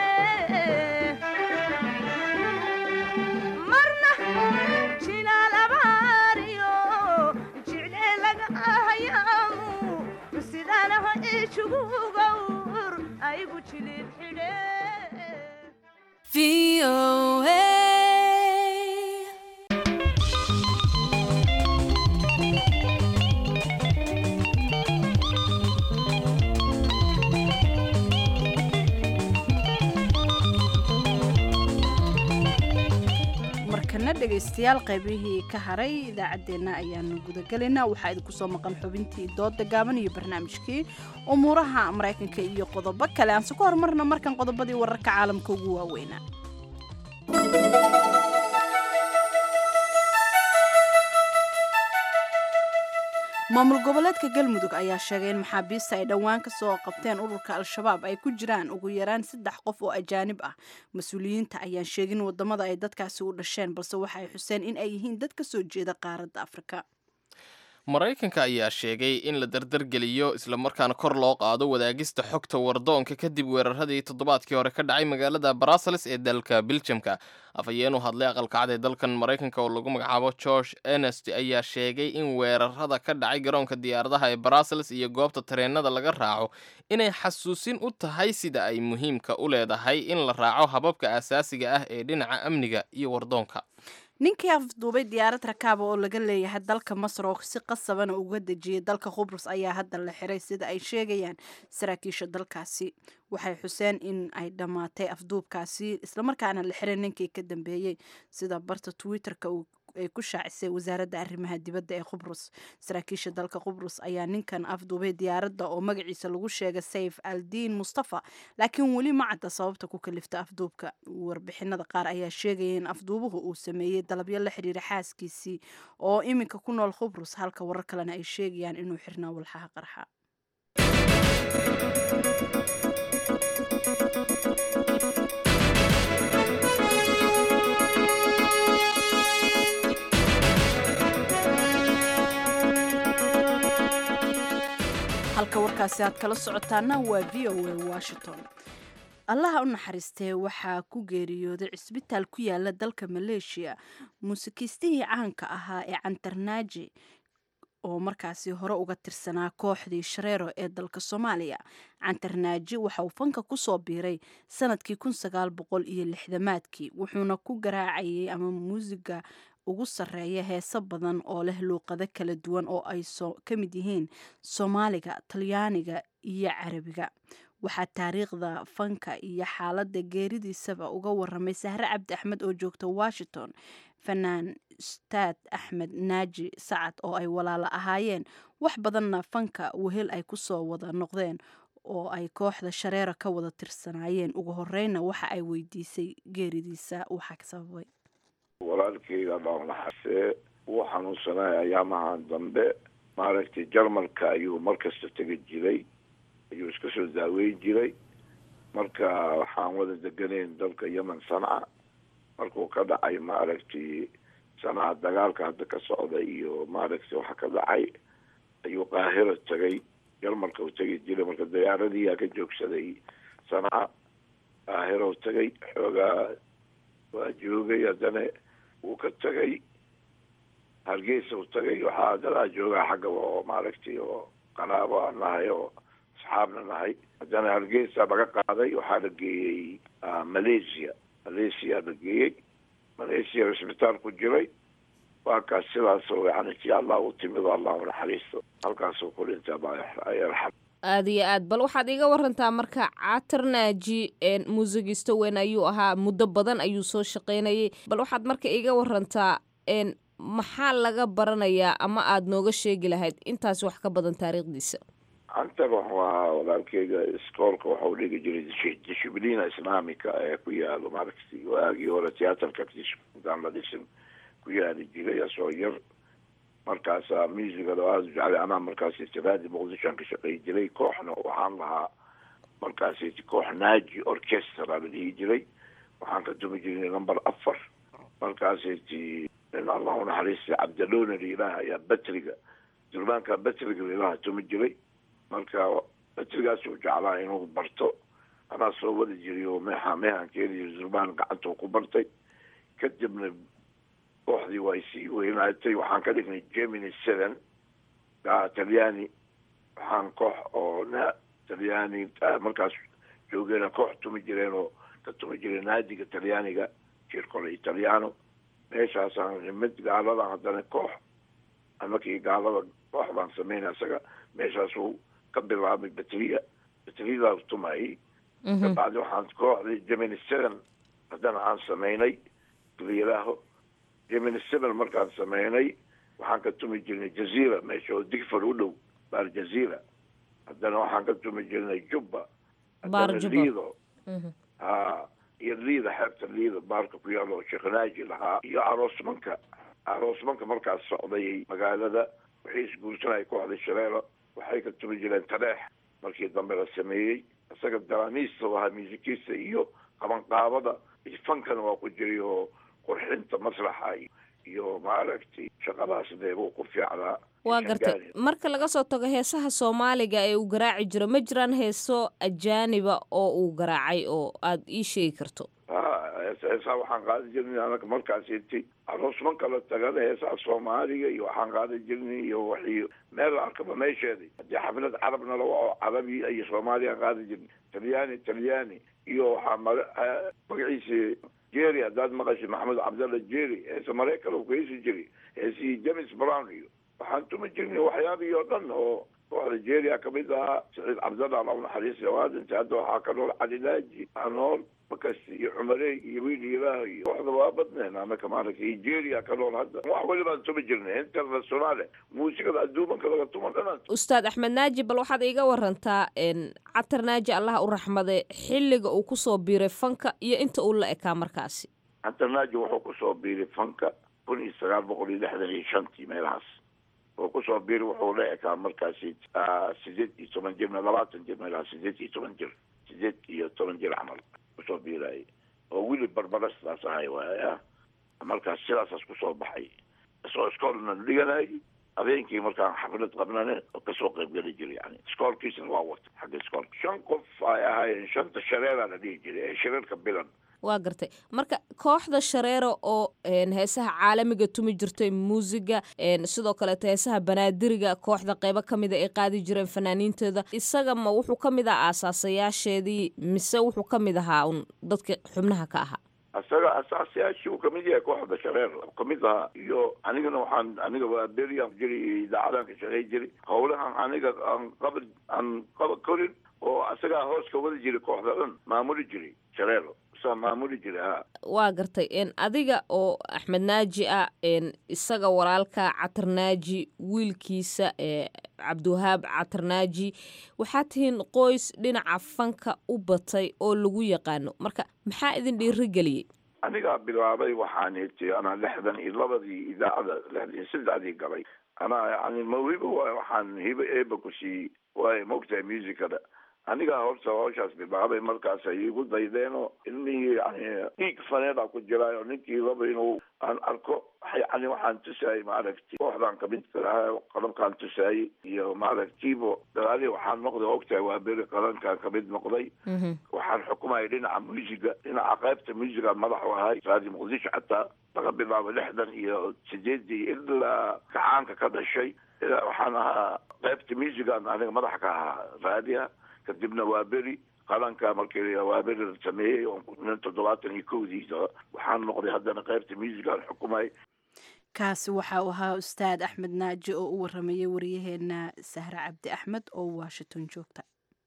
marna jilaal abaariyo jicle laga ahayaamu sidanaha ijugugawur aygu jilib xidhe markana dhegaystayaal qaybihii ka haray idaacaddeenna ayaanu gudagelaynaa waxaa idinku soo maqan xubintii dooda gaaban iyo barnaamijkii umuuraha maraykanka iyo qodobo kale aanse ku horumarna markan qodobadii wararka caalamka ugu waaweynaa maamul goboleedka galmudug ayaa sheegay in maxaabiista ay dhowaan ka soo qabteen ururka al-shabaab ay ku jiraan ugu yaraan saddex qof oo ajaanib ah mas-uuliyiinta ayaan sheegin wadamada ay dadkaasi u dhasheen balse waxa ay xuseen in ay yihiin dad ka soo jeeda qaaradda afrika maraykanka ayaa sheegay in la dardargeliyo islamarkaana kor loo qaado wadaagista xogta wardoonka kadib weeraradii toddobaadkii hore ka dhacay magaalada brussels ee dalka biljamka afhayeen u hadlay aqalkacad ee dalkan maraykanka oo lagu magacaabo george enest ayaa sheegay in weerarada ka dhacay garoonka diyaaradaha ee brussels iyo goobta tareenada laga raaco inay xasuusin u tahay sida ay muhiimka u leedahay in la raaco hababka asaasiga ah ee dhinaca amniga iyo wardoonka ninkii afduubay diyaarad rakaaba oo laga leeyahay dalka masar oo si qasabana uga dejiyay dalka khubrus ayaa hadda la xiray sida ay sheegayaan saraakiisha dalkaasi waxay xuseen in ay dhammaatay afduubkaasi islamarkaana la xiray ninkii ka dambeeyey sida barta twitter-ka ay ku shaacisay wasaaradda arrimaha dibadda ee khubrus saraakiisha dalka khubrus ayaa ninkan afduubay diyaaradda oo magaciisa lagu sheegay sayf aldiin mustafa laakiin weli ma cadda sababta ku kalifta afduubka warbixinada qaar ayaa sheegaya in afduubuhu uu sameeyey dalabyo la xidhiira xaaskiisii oo iminka ku nool khubrus halka warar kalena ay sheegayaan inuu xirnaa walxaha qarxa halka warkaasi aad kala socotaana waa v o a washington allaha u naxariistee waxaa ku geeriyooday cisbitaal ku yaala dalka maleeshiya muusikiistihii caanka ahaa ee cantarnaaji oo markaasi hore uga tirsanaa kooxdii shareero ee dalka soomaaliya cantarnaaji waxa uu fanka kusoo biiray sanadkii kun sagaal boqol iyo lixdamaadkii wuxuuna ku garaacayay ama muusiga ugu sarreeya heeso badan oo leh luuqado kala duwan oo ay ka mid yihiin soomaaliga talyaaniga iyo carabiga waxaa taariikhda fanka iyo xaaladda geeridiisaba uga waramay sahre cabdi axmed oo joogta washington fanaan staad axmed naaji sacad oo ay walaalo ahaayeen wax badanna fanka wehel ay kusoo wada noqdeen oo ay kooxda shareero ka wada tirsanaayeen ugu horeyna waxa ay weydiisay geeridiisa waxaa ka sababay walaalkeyga dhaawnaxase wuu xanuunsanaya ayaamahan dambe maaragtay jarmalka ayuu markasta tegi jiray ayuu iska soo daaweyn jiray marka waxaan wada deganayn dalka yemen sanca markuu ka dhacay maaragtay sanca dagaalka hadda ka socda iyo maaragtay waxa ka dhacay ayuu qaahira tegay jarmalka u tegi jiray marka diyaaradiiyaa ka joogsaday sanca qaahira u tegay xoogaa waa joogay haddana wuu ka tegay hargeysa u tagay waxaa dadaa joogaa xagga oo maaragtay oo qanaabo aan nahay oo asxaabna nahay haddana hargeysa laga qaaday waxaa la geeyey malaysia malaysia la geeyey malaysia cisbitaal ku jiray waa kaas sidaasoo yani si allah u timid oo allah u naxariisto halkaasuu ku dhintay allah yarxam aada iyo aad bal waxaad iga warantaa marka catarnaaji muusigisto weyn ayuu ahaa muddo badan ayuu soo shaqaynayay bal waxaad marka iga warantaa maxaa laga baranayaa ama aada nooga sheegi lahayd intaas wax ka badan taariikhdiisa cantar wuxuu ahaa walaalkeyga iskoolka waxau dhigi jiray dishibliina islaamika ee ku yaalo maaragtay waagii hore tiyaatarka intaan la dhisin ku yaali jiray asoo yar markaasa muusigada aada u jeclay anaa markaas istiraadi muqdishoan ka shaqey jiray kooxna waxaan lahaa markaas koox naaji orchestra la dhihi jiray waxaan ka tumi jiray number afar markaas nin allah unaxariistay cabdalona liilaha ayaa batriga durbaanka batriga liilaha tumi jiray marka batrigaas uu jeclaa inuu barto anaa soo wadi jiray oo meexa meehankeedi durbaan gacanta ku bartay kadibna kooxdii way sii weynaatay waxaan ka dhignay gemini seven talyaani waxaan koox oo na talyaani markaas joogeena koox tumi jireen oo ka tumi jiray naadiga talyaaniga circolo italiano meeshaasaan mid gaalada haddana koox amakii gaalada koox baan sameynay isaga meeshaasuu ka bilaabay batriya batriyadaas tumayay kabacdi waxaan kooxdii gemini seven haddana aan sameynay layiraaho gemini seven markaan sameynay waxaan ka tumi jirnay jaziira meesha oo digfar u dhow baar jaziira haddana waxaan ka tumi jirnay jubba Baar haddana Jubba. liido ha iyo liida xeebta liida baarka ku yaalo oo sheekhnaaji lahaa iyo aroosmanka aroosmanka markaas socday magaalada wixii isguursanaya kooxda shareero waxay ka tumi jireen tareex markii dambe la sameeyey isaga daraamiista u ahaa muusikiista iyo qabanqaabada iyo fankana waa ku jiray oo qurxinta masraxa iyo- iyo maaragtay shaqadaas dee buu ku fiicnaa waa gartay marka laga soo tago heesaha soomaaliga ee uu garaaci jiro ma jiraan heeso ajaaniba oo uu garaacay oo aad ii sheegi karto ha hees- heesaa waxaan qaadi jirnay anaga markaas inti aroosmanka la tagana heesaha soomaaliga iyo waxaan qaadi jirnay iyo wixii meel la arkaba meesheedii haddii xaflad carabna la waco carabi iyo soomaaliya aan qaadi jirnay talyaani talyaani iyo waxaa maga- eh, magaciisi jerry haddaad maqashay maxamed cabdalla jerry heese maraykan uu ka heesi jiray heesihii james brown iyo waxaan tumi jirnay waxyaabihii oo dhan oo kooxda jeria kamid ahaa saciid cabdalla alla naxariis waadinta hadda waxaa ka nool calilaaji anool makasti iyo cumarey iyo wiil ilaah iyo kooxda waa badneen anaka maaragta iyo jeria ka nool hadda wax welibaan tumi jirnay internationale muusikada adduumanka laga tuman dhanaan ustaad axmed naaji bal waxaad iiga warantaa n catar naaji allaha u raxmade xilliga uu kusoo biiray fanka iyo inta uu la ekaa markaasi antanaaji wuxuu kusoo biiray fanka kun iyo sagaal boqol iyo lixdan iyo shantii meelahaas wuxuu kusoo biiray wuxuu la ekaa markaasi ah, sideed iyo toban jir labaatan jir meelahaas sideed iyo toban jir sideed iyo toban jir camal kusoo biirayay oo wili barbarastaas ahay waaya markaas sidaasaas kusoo baxay isoo iskoolna dhiganay habeenkii markaan xaflad qabnane oo kasoo qaybgeli jiray yani iskoolkiisna waa wata xagga iskoolka shan qof ay ahaayeen shanta shareeraa la dhihi jiray ee shareerka bilan waa gartay marka kooxda shareero oo n heesaha caalamiga tumi jirtay muusiga n sidoo kaleeto heesaha banaadiriga kooxda qeybo ka mida ay qaadi jireen fanaaniintooda isaga ma wuxuu ka mid ahaa aasaasayaasheedii mise wuxuu ka mid ahaa un dadka xubnaha ka ahaa isaga asaasiyaashii uu kamid yahay kooxda shareer kamid ahaa iyo anigana waxaan aniga waa berian jiri iyo idaacadan ka shaqey jiray howlahan aniga aan qaba aan qaba korin oo isagaa hoos ka wada jiray kooxda dhan maamuli jiray shareero saa maamuli jiray ha waa gartay n adiga oo axmed naaji ah n isaga walaalka catar naaji wiilkiisa ee cabdiwahaab catar naaji waxaad tihiin qoys dhinaca fanka u batay oo lagu yaqaano marka maxaa idin dhiirigeliyey anigaa bilaabay waxaan iti anaa lixdan iyo labadii idaacada lixdan iyo saddexdii galay anaa yani mawhibo waay waxaan hibo eeba ku siiyey waay maogtahay musicada anigaa horta hawshaas bilaabay markaas ay igu daydeenoo ilmihii yani dhiig faneeda ku jiraayo ninkii raba inuu aan arko yani waxaan tusaayay maaragti kooxdaan kamid kalaha qalabkaan tusaayey iyo maaragtiibo dagaali waxaan noqday ogtahay waa beri qalankaan kamid noqday waxaan xukumayay dhinaca muusiga dhinaca qaybta muusiga madax u ahay raadi muqdisho xataa laga bilaabo lixdan iyo sideedii ilaa kacaanka ka dhashay ilaa waxaan ahaa qaybta muusigan aniga madaxa ka ahaa raadiha kadibna waa beri qalanka markii waa beri la sameeyey oo nin toddobaatan iyo kowdiisa waxaan noqday haddana qaybta muusigan xukumay kaasi waxa uu ahaa ustaad axmed naaji oo u waramayay wariyaheena sahre cabdi axmed oo washington joogta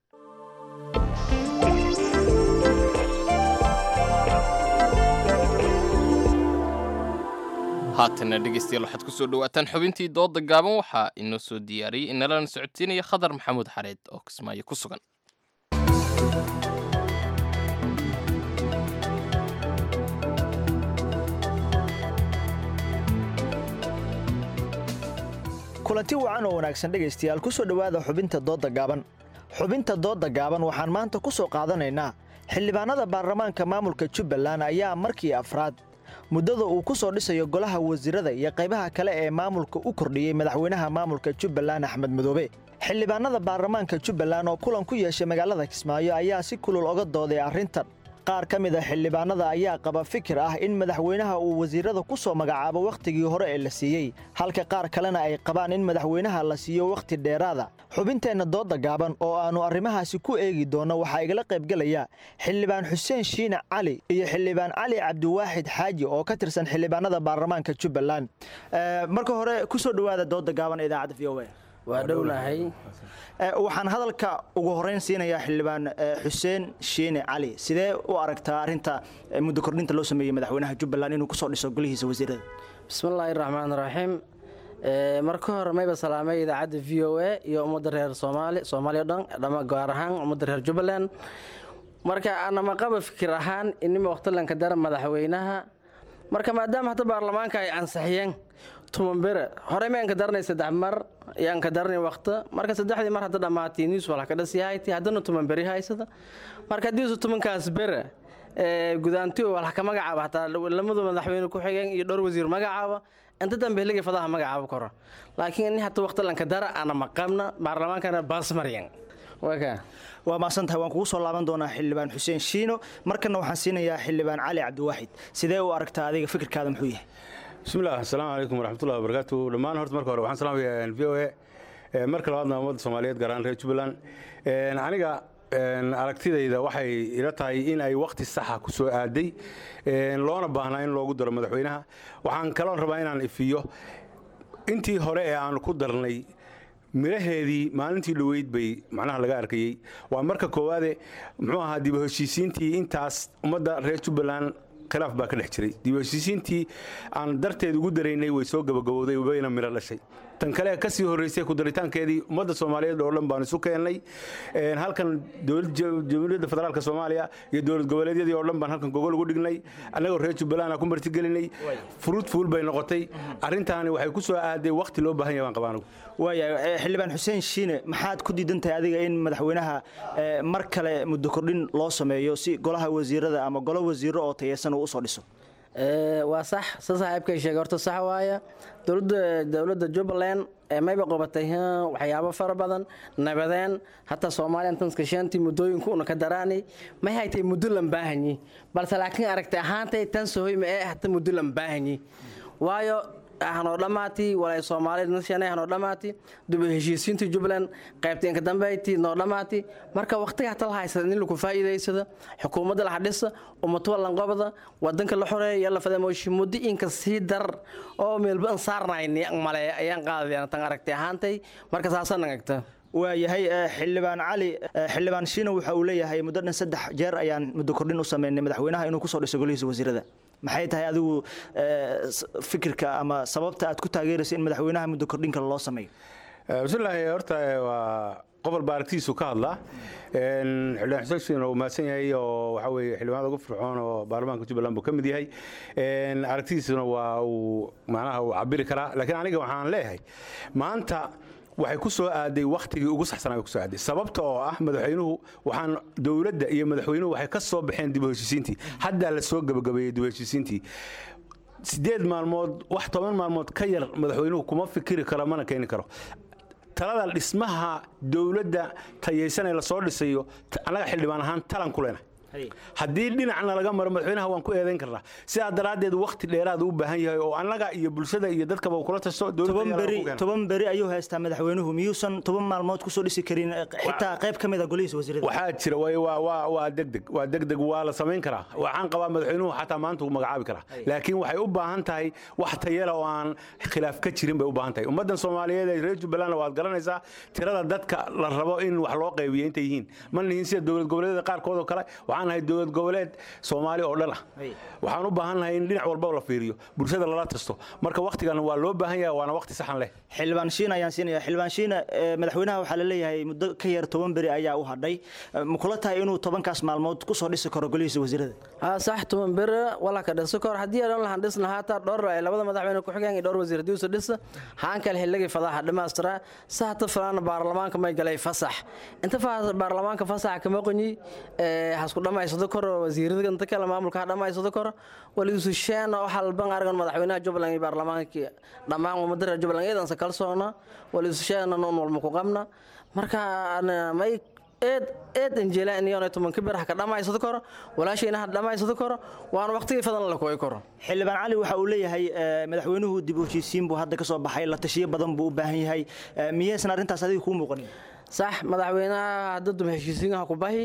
haatana dhegeystayaal waxaad kusoo dhawaataan xubintii dooda gaaban waxaa inoo soo diyaariyey inalana socodsiinaya khadar maxamuud xareed oo kismaayo ku sugan kulanti wacan oo wanaagsan dhegaystayaal ku soo dhowaada xubinta doodda gaaban xubinta doodda gaaban waxaan maanta ku soo qaadanaynaa xildhibaanada baarlamaanka maamulka jubbaland ayaa markii afraad muddada uu ku soo dhisayo golaha wasiirada iyo qaybaha kale ee maamulka u kordhiyey madaxweynaha maamulka jubbaland axmed madoobe xildhibaanada baarlamaanka jubbaland oo kulan ku yeeshay magaalada kismaayo ayaa si kulul oga dooday arrintan qaar ka mid a xildhibaanada ayaa qaba fikir ah in madaxweynaha uu wasiirada ku soo magacaabo wakhtigii hore ee la siiyey halka qaar kalena ay qabaan in madaxweynaha la siiyo wakhti dheeraada xubinteenna doodda gaaban oo aannu arrimahaasi ku eegi doonno waxaa igala qaybgelaya xildhibaan xuseen shiine cali iyo xildhibaan cali cabdiwaaxid xaaji oo ka tirsan xildhibaanada baarlamaanka jubbaland marka hore kusoo dhowaada doodda gaaban ee idaacadda v o waa dhownahay waxaan hadalka ugu horeyn siinayaa xildhibaan xuseen shiine cali sidee u aragtaa arinta muddo kordhinta loo sameeyey madaxweynaha jubbaland inuu kusoo dhiso golihiisa wasiirada bismillaahi raxmaan raxiim marka hore mayba salaamay idaacadda v o a iyo ummadda reer soomaali soomaaliya o dhan dhama gaar ahaan ummadda reer jubbaland marka anama qaba fikir ahaan inima waqtilanka dara madaxweynaha marka maadaama hadda baarlamaanka ay ansixiyeen tumanbere hore ma anka daranay saddex mar yaan ka daranay waqti marka saddexdii mar hadda dhammaatay news wala ka dhasiyahayti haddana tuman beri haysada marka haddiisu tumankaas bere gudaanti wala ka magacaaba hataa lamadu madaxweyne ku xigeen iyo dhowr wasiir magacaaba inta dambe heliga fadaha magacaaba koro laakiin ini hata waqti lanka dara ana maqabna baarlamaankana baasmaryan waa maasantahay waan kugu soo laaban doonaa xildhibaan xuseen shiino markana waxaan siinayaa xildhibaan cali cabdiwaaxid sidee u aragtaa adiga fikirkaada muxuu yahay bismillah asalaamu calaykum waraxmatullahi wabarakaatu dhammaan horta marka hore waxaan salaamayaa v o a marka labaadna ummadda soomaaliyeed gaar ahaan reer jubbaland aniga aragtidayda waxay ila tahay in ay wakhti saxa ku soo aaday loona baahnaa in loogu daro madaxweynaha waxaan kaloon rabaa inaan ifiyo intii hore ee aanu ku darnay miraheedii maalintii dhoweyd bay macnaha laga arkayey waa marka koowaade muxuu ahaa dib u heshiisiintii intaas ummadda reer jubbaland khilaaf baa ka dhex jiray dib u heshiisiintii aan darteed ugu daraynay way soo gabagabowday wayna miro dhashay tan kale kasii horreysay ku daritaankeedii ummadda soomaaliyeed oo dhan baan isu keennay halkan jamhuuriyadda federaalka soomaaliya iyo dowlad goboleedyadii oo dhan baan halkan gogol ugu dhignay annagoo reer jubbaland ku martigelinay furuud fuul bay noqotay arrintaani waxay ku soo aaday wakhti loo baahan yahay baan qabaa anigu waaya xildhibaan xuseen shiine maxaad ku diidan tahay adiga in madaxweynaha mar kale muddo kordhin loo sameeyo si golaha wasiirada ama golo wasiiro oo tayeysan uu usoo dhiso waa sax sa saaxiibkay sheegay horta sax waaya dowladda dowladda jubbaland mayba qabatay waxyaabo fara badan nabadeen hataa soomaaliya tanskashaantii muddooyinku una ka daraanay may haytay muddo lan baahanyi balse laakiin aragtay ahaantay tan sohoy ma ee hata muddo lan baahanyi waayo hanoo dhammaati walay soomaaliyeed nashanay hanoo dhammaati dib u heshiisiintii jubbaland qaybteenka dambeyti noo dhammaati marka waqtiga hata la haysada in lagu faa'iidaysada xukuumadda la hadhisa ummatuwa lanqobada wadanka la xoreeya yalla fadamoshi muddo inka sii dar oo meelba an saarnayni male ayaan qaadayaan tan aragtay ahaantay marka saasa nagagta waayahay xildhibaan cali xildhibaan shiina waxa uu leeyahay muddo dhan saddex jeer ayaan muddo kordhin u sameynay madaxweynaha inuu kusoo dhiso golihiisa wasiirada maxay tahay adigu fikirka ama sababta aad ku taageeraysa in madaxweynaha muddo kordhin kale loo sameeyo bismillaahi horta waa qobol baa aragtidiisu ka hadlaa xildhibaan xuseen shiin oo mahadsan yahay oo waxa weeye xildhibaanada ugu fircoon oo baarlamaanka jubbaland buu ka mid yahay aragtidiisuna waa uu macnaha uu cabiri karaa laakiin aniga waxaan leeyahay maanta waxay ku soo aaday wakhtigii ugu saxsanaa bay ku soo aaday sababta oo ah madaxweynuhu waxaan dowladda iyo madaxweynuhu waxay ka soo baxeen dib u heshiisiintii haddaa la soo gabagabeeyey dib u heshiisiintii sideed maalmood wax toban maalmood ka yar madaxweynuhu kuma fikiri karo mana keeni karo talada dhismaha dowladda tayaysan ee lasoo dhisayo annaga xildhibaan ahaan talan ku leenahay haddii dhinacna laga maro madaxweynaha waan ku eedayn karnaa sidaa daraaddeed wakhti dheeraad u baahan yahay oo annaga iyo bulshada iyo dadkaba uu kula tasto toban beri ayuu haystaa madaxweynuhu miyuusan toban maalmood kusoo dhisi karin xitaa qayb ka mid a golihiisa wasiirada waxaa jira waa degdeg waa degdeg waa la samayn karaa waxaan qabaa madaxweynuhu xataa maanta uu magacaabi karaa laakiin waxay u baahan tahay wax tayala oo aan khilaaf ka jirin bay u baahan tahay ummaddan soomaaliyeed ee reer jubbalandna waad garanaysaa tirada dadka la rabo in wax loo qaybiyo intay yihiin ma nihin sida dowlad goboleedyada qaarkood oo kale waxaan nahay dowlad goboleed soomaali oo dhan ah waxaan u baahan nahay in dhinac walba la fiiriyo bulshada lala tasto marka wakhtigan waa loo baahan yahay waana wakhti saxan leh xildhibaan shiina ayaan siinaya xildhibaan shiina madaxweynaha waxaa la leeyahay muddo ka yar toban beri ayaa u hadhay ma kula tahay inuu tobankaas maalmood kusoo dhisi karo golihiisa wasiirada haa sax toban beri wala ka dhisi karo haddii aan lahan dhisna haata dhowr labada madaxweyne ku xigeen iyo dhowr wasiir haddii usa dhisa haan kale xilligii fadaha dhammaystiraa sa hata filaana baarlamaanka may galay fasax inta baarlamaanka fasaxa kama qonyi hasku dhammaysado karo wasiirada inta kale maamulka ha dhammaysado karo waligiisu sheena oo halban argan madaxweynaha jubbaland iyo baarlamaankii dhammaan ummadda reer jubbaland iyadanse kalsoona waligiisu sheena noon walma ku qabna marka may eed eed injeelaan iyona tobanka bir ha ka dhammaysado karo walaashayna ha dhammaysado karo waana waqtigii fadan la kooyi karo xildhibaan cali waxa uu leeyahay madaxweynuhu dib u heshiisiin buu hadda ka soo baxay la tashiyo badan buu u baahan yahay miyaysan arrintaas adiga kuu muuqanin sax madaxweynaha hadda dum heshiisiinha ku bahi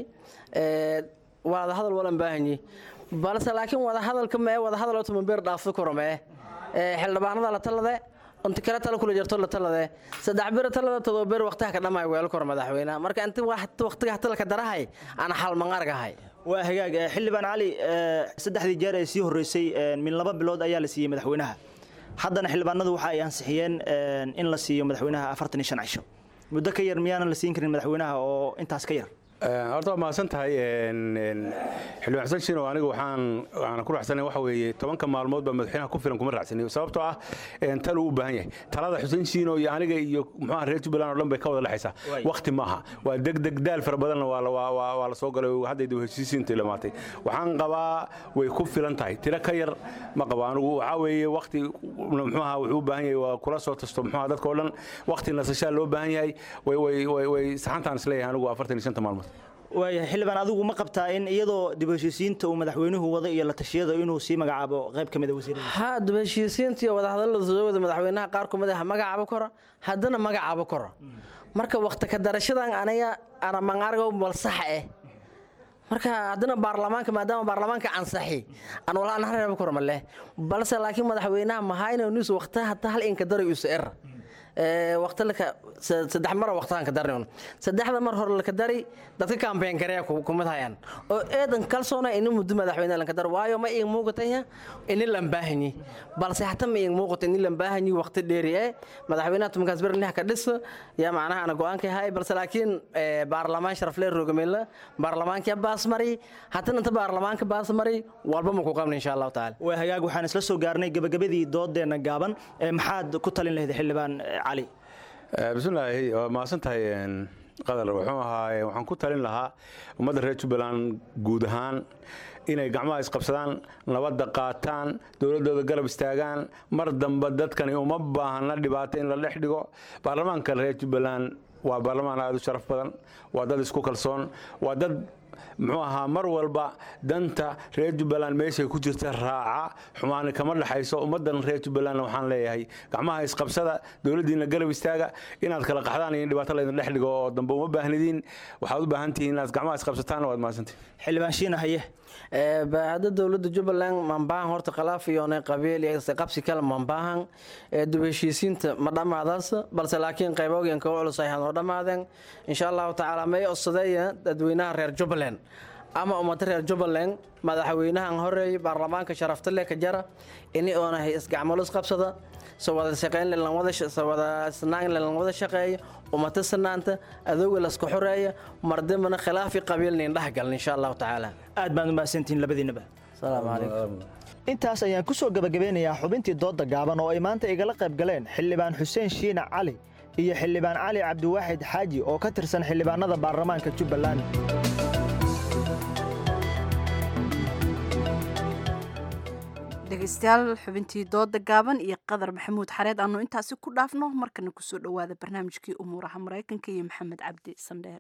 wada hadal walan baahanyi balse laakiin wada hadalka mee wada hadal toban beer dhaafso karo mee xildhibaanada la talade inta kale tala kula jirto la talade saddex bir talada todoba bir waqtiha ka dhamay weel kor madaxweynaha marka inta waqtiga hataa ka darahay aan xal mangargahay waa hagaag eh, xildhibaan cali eh, saddexdii jeer ee sii horreysay eh, min laba bilood ayaa la siiyey madaxweynaha haddana xildhibaanadu waxa ay ansixiyeen eh, in la siiyo madaxweynaha afartan iyo shan cisho muddo ka yar miyaanan la siin karin madaxweynaha oo intaas ka yar horta waa mahadsan tahay xildhibaan xasan shiino aniga waxaan waxaan ku raaxsanay waxa weeye tobanka maalmood baa madaxweynaha ku filan kuma raaxsanayo sababtoo ah tal uu u baahan yahay talada xuseen shiino iyo aniga iyo muxuaha reer jubbaland oo dhan bay ka wada dhexaysaa waqti maaha waa degdeg daal fara badanna waa la- waa- waa waa la soo galay hadday dib heshiisiinta ilamaatay waxaan qabaa way ku filan tahay tiro ka yar ma qabo anigu waxaa weeye waqti muxuaha wuxuu u baahan yahay waa kula soo tasto muxuaha dadka oo dhan waqti nasashaa loo baahan yahay way way way way saxantaan isleeyahay anigu afartan iyo shanta maalmood waayahay xildhibaan adigu ma qabtaa in iyadoo dib u heshiisiinta uu madaxweynuhu wado iyo la tashiyada inuu sii magacaabo qayb ka mid a wasiirada ha dib heshiisiinta iyo wadahadallada soo wada madaxweynaha qaar kumid ah magacaabo karo haddana magacaabo karo marka waqti ka darashadan aniga ana mangargo bal sax eh marka haddana baarlamaanka maadaama baarlamaanka ansaxi aan wala aan reebo karo male balse laakiin madaxweynaha mahayna nus waqti hatta hal inka daray us er waqti laka saddex mar waqtigan ka darnayn saddexda mar hore laka dari dadka campaign gareeya kumid hayaan oo eedan kalsoona in muddo madaxweyne lanka dar waayo ma iin muuqataya in lan baahanyi balse hata ma iin muuqato in lan baahanyi waqti dheeri ee madaxweynaha tumankaas ber lix ka dhis ya macnaha ana go'aanka hay balse laakiin baarlamaan sharaf leh rogamela baarlamaanka baas mari hatana inta baarlamaanka baas mari walba ma ku qabna insha Allah taala waa hagaag waxaan isla soo gaarnay gabagabadii doodeena gaaban ee maxaad ku talin lahayd xildhibaan eh, cali bismillaahi waa mahadsan tahay qadar wuxuu ahaa waxaan ku talin lahaa ummadda reer jubbaland guud ahaan inay gacmaha isqabsadaan nabadda qaataan dowladdooda garab istaagaan mar dambe dadkani uma baahna dhibaato in la dhex dhigo baarlamaanka reer jubbaland waa baarlamaan aad u sharaf badan waa dad isku kalsoon waa dad muxuu ahaa mar walba danta reer jubbaland meeshay ku jirta raaca xumaani kama dhexayso ummaddan reer jubbalandna waxaan leeyahay gacmaha isqabsada dowladdiina garab istaaga inaad kala qaxdaan iyo in dhibaato laydin dhex dhigo oo dambe uma baahnidiin waxaad u baahan tihiin inaad gacmaha isqabsataan waad mahadsantihin xildhibaan shiina haye hadda dowladda jubbaland mambaahan horta khilaaf iyoonay qabiil iyo qabsi kale mambaahan dib heshiisiinta ma dhammaadaas balse laakiin qaybooyinka u culus ay hanoo dhammaadeen insha allahu tacaala may odsadeeya dadweynaha reer jubbaland ama ummada reer jubbaland madaxweynahan horeeyay baarlamaanka sharafta leh ka jara ini oona isgacmalo isqabsada soo wada shaqeyn lan wada soo wada isnaan lan wada shaqeeyo ummata sanaanta adooga la isku xoreeya mardamana khilaafi qabiilnin dhex galan insha allahu tacaala aad baan u mahadsantihiin labadiinaba asalaamu calaykum intaas ayaan ku soo gabagabeynayaa xubintii dooda gaaban oo ay maanta igala qayb galeen xildhibaan xuseen shiina cali iyo xildhibaan cali cabdiwaaxid xaaji oo ka tirsan xildhibaanada baarlamaanka jubbaland dhegeystayaal xubintii dooda gaaban iyo qadar maxamuud xareed aanu intaasi ku dhaafno markana kusoo dhowaada barnaamijkii umuuraha maraykanka iyo maxamed cabdi sandheere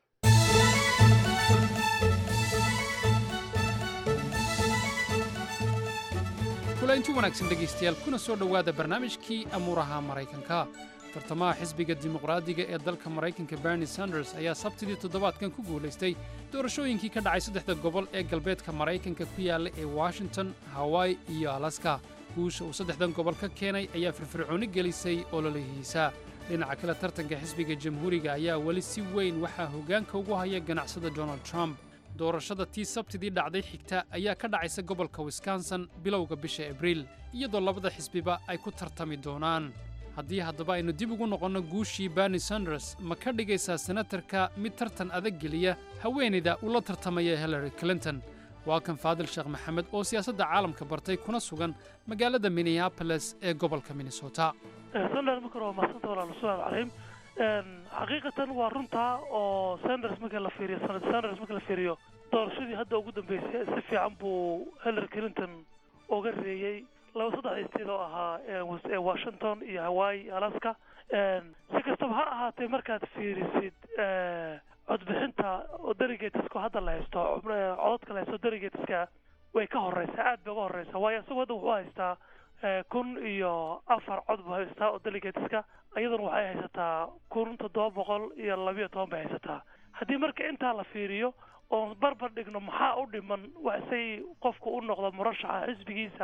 kulaynti wanaagsan dhegaystayaal kuna soo dhowaada barnaamijkii amuuraha maraykanka tartamaha xisbiga dimuqraadiga ee dalka maraykanka bernie sanders ayaa sabtidii toddobaadkan ku guulaystay doorashooyinkii ka dhacay saddexda gobol ee galbeedka maraykanka ku yaalla ee washington hawaii iyo alaska guusha uu saddexdan gobol ka keenay ayaa firfircooni gelisay ololihiisa dhinaca kale tartanka xisbiga jamhuuriga ayaa weli si weyn waxaa hoggaanka ugu haya ganacsada donald trump doorashada tii sabtidii dhacday xigta ayaa ka dhacaysa gobolka wisconsin bilowga bisha abriil iyadoo labada xisbiba ay ku tartami doonaan haddii haddaba aynu dib ugu noqonno guushii bernie sanders ma ka dhigaysaa senatarka mid tartan adag geliya haweenayda uu la tartamaya hillary clinton waa kan faadil sheekh maxamed oo siyaasadda caalamka bartay kuna sugan magaalada minneapolis ee gobolka minnesota sanders marka hore waa mahadsanta walaal assalaamu calayhim xaqiiqatan waa runtaa oo sanders marka la fiiriyo sanad sanders marka la fiiriyo doorashadii hadda ugu dambeysay si fiican buu hillary clinton uga reeyey laba saddex isteed oo ahaa ee washington iyo hawaii alaska si kastaba ha ahaatee markaad fiirisid codbixinta oo delegateska hadda la haysto cododka la haysto delegateska way ka horeysaa aad bay uga horeysaa waayo isagu hadda wuxuu haystaa kun iyo afar cod buu haystaa oo delegateska iyaduna waxay haysataa kun toddoba boqol iyo labiyo toban bay haysataa haddii marka intaa la fiiriyo oon barbar dhigno maxaa u dhiman wax say qofku u noqdo murashaxa xisbigiisa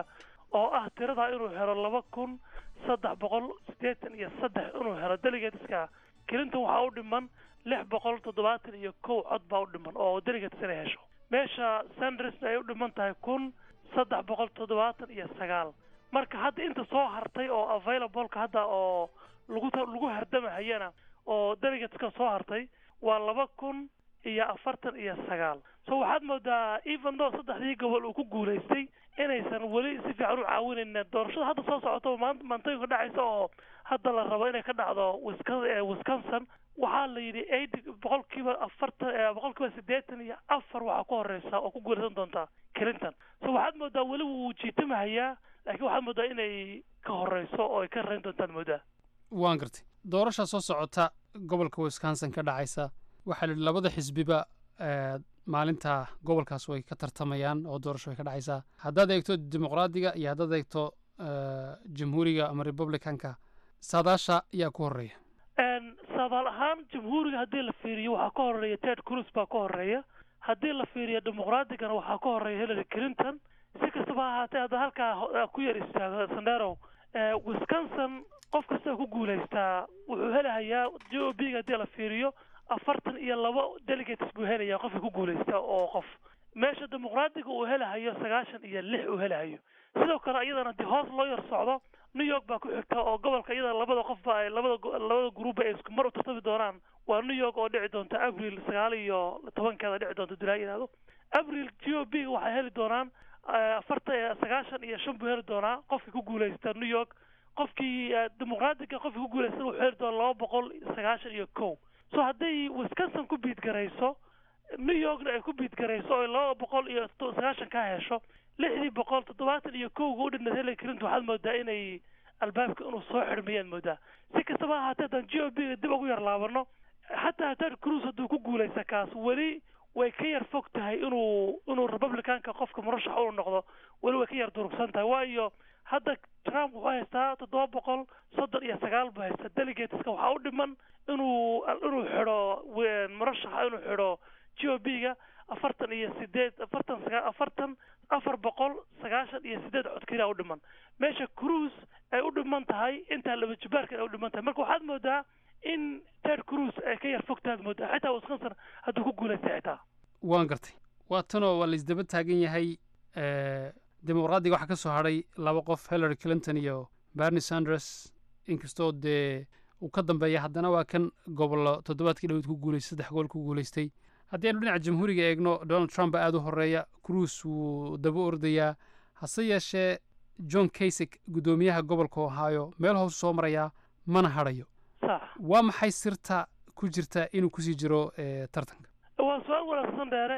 oo ah tirada inuu helo laba kun saddex boqol siddeetan iyo saddex inuu helo delegateska clinton waxaa u dhiman lix boqol toddobaatan iyo kow cod baa u dhiman oo delegates inay hesho meesha sandersna ay u dhiman tahay kun saddex boqol toddobaatan iyo sagaal marka hadda inta soo hartay oo availableka hadda oo lagu lagu hardamahayana oo delegateska soo hartay waa laba kun iyo afartan iyo sagaal so waxaad moodaa even though saddexdii gobol uu ku guulaystay inaysan weli si fiican u caawinaynin doorashada hadda soo socota maan- maantooyinka dhacaysa oo hadda la rabo inay ka dhacdo Wisco- eh, wisconsin waxaa la yidhi eighty boqolkiiba afartan eh, boqolkiiba siddeetan iyo afar waxaa ku horeysa oo ku guulaysan doonta clinton so waxaad moodaa weli wuu jiitimahayaa laakiin waxaad moodaa inay ka horeyso oo ay ka rayn doontaad moodaa waan gartay doorasha soo socota gobolka wisconsin ka dhacaysa waxaa la yidhi labada xisbiba eh, maalinta gobolkaas way ka tartamayaan oo doorasho way ka dhacaysaa haddaad eegto dimuqraadiga iyo haddaad eegto eh, jamhuuriga ama republicanka saadaasha yaa ku horeeya Een, saadaal ahaan jamhuuriga haddii la fiiriyo waxaa ka horeeya ted cruz baa ka horeeya haddii la fiiriyo dimuqraatigana waxaa ka horeeya hillary clinton si kastaba ha ahaatee hadda halkaa ho- eh, ku yar istaago sandero eh, wisconsin qof kasta ku guulaystaa wuxuu helahayaa j o b ga haddii la fiiriyo afartan iyo labo delegates buu helayaa qofka ku guulaysta oo qof meesha dimuqraadiga uu helahayo sagaashan iyo lix uu helahayo sidoo kale iyadana haddii hoos loo yar socdo new york baa ku xigta oo gobolka iyada labada qofba ay labada go- labada gruuba ay isku mar u tartami doonaan waa new york oo dhici doonta abril sagaal iyo tobankeeda dhici doonta dulaa yidhahdo abril g o b waxay heli doonaan eh, afartan iyo sagaashan iyo shan buu heli doonaa qofkii ku guulaysta new york qofkii eh, dimuqraadiga qofkii ku guulaysta wuxuu heli doonaa laba boqol sagaashan iyo kow so hadday wisconsin ku biidgarayso new yorkna ay ku biidgarayso oo laba boqol iyo to- sagaashan ka hesho lixdii boqol toddobaatan iyo kowga u dhinayd hillary clinton waxaad moodaa inay albaabka inuu soo xidhmayaan moodaa si kastaba ha ahaatee haddaan g o b ga dib ugu yar laabano xataa ted cruz hadduu ku guulaysta kaas weli way ka yar fog tahay inuu inuu republicanka qofka murashax uu noqdo weli way ka yar durugsan tahay waayo hadda trump wuxuu haystaa toddoba boqol soddon iyo sagaal buu haystaa delegateska waxaa u dhiman inuu inuu xidho we- murashaxa inuu xidho g o b ga afartan iyo sideed afartan sagaa afartan afar boqol sagaashan iyo sideed cod keliya u dhiman meesha cruise ay u dhiman tahay intaa laba jibaarka ay u dhiman tahay marka waxaad moodaa in ted cruz ay ka yar fog tahaad moodaa xitaa wisconsin hadduu ku guulaystay xitaa waan gartay waa tanoo waa laisdaba taagan yahay eh, dimuqraadiga waxaa ka soo hadhay laba qof hillary clinton iyo bernie sanders inkastoo dee uu ka dambeeya haddana waa kan gobollo toddobaadkii dhawed ku guulaystay saddex gobol ku guulaystay haddii aynu dhinaca jamhuuriga eegno donald trump baa aada u horeeya cruise wuu daba ordayaa hase yeeshee john kasik guddoomiyaha gobolka ohio meel hoos soo marayaa mana hadhayo sax waa maxay sirta ku jirta inuu kusii jiro eh, tartanka waa su-aal wanaagsan dheere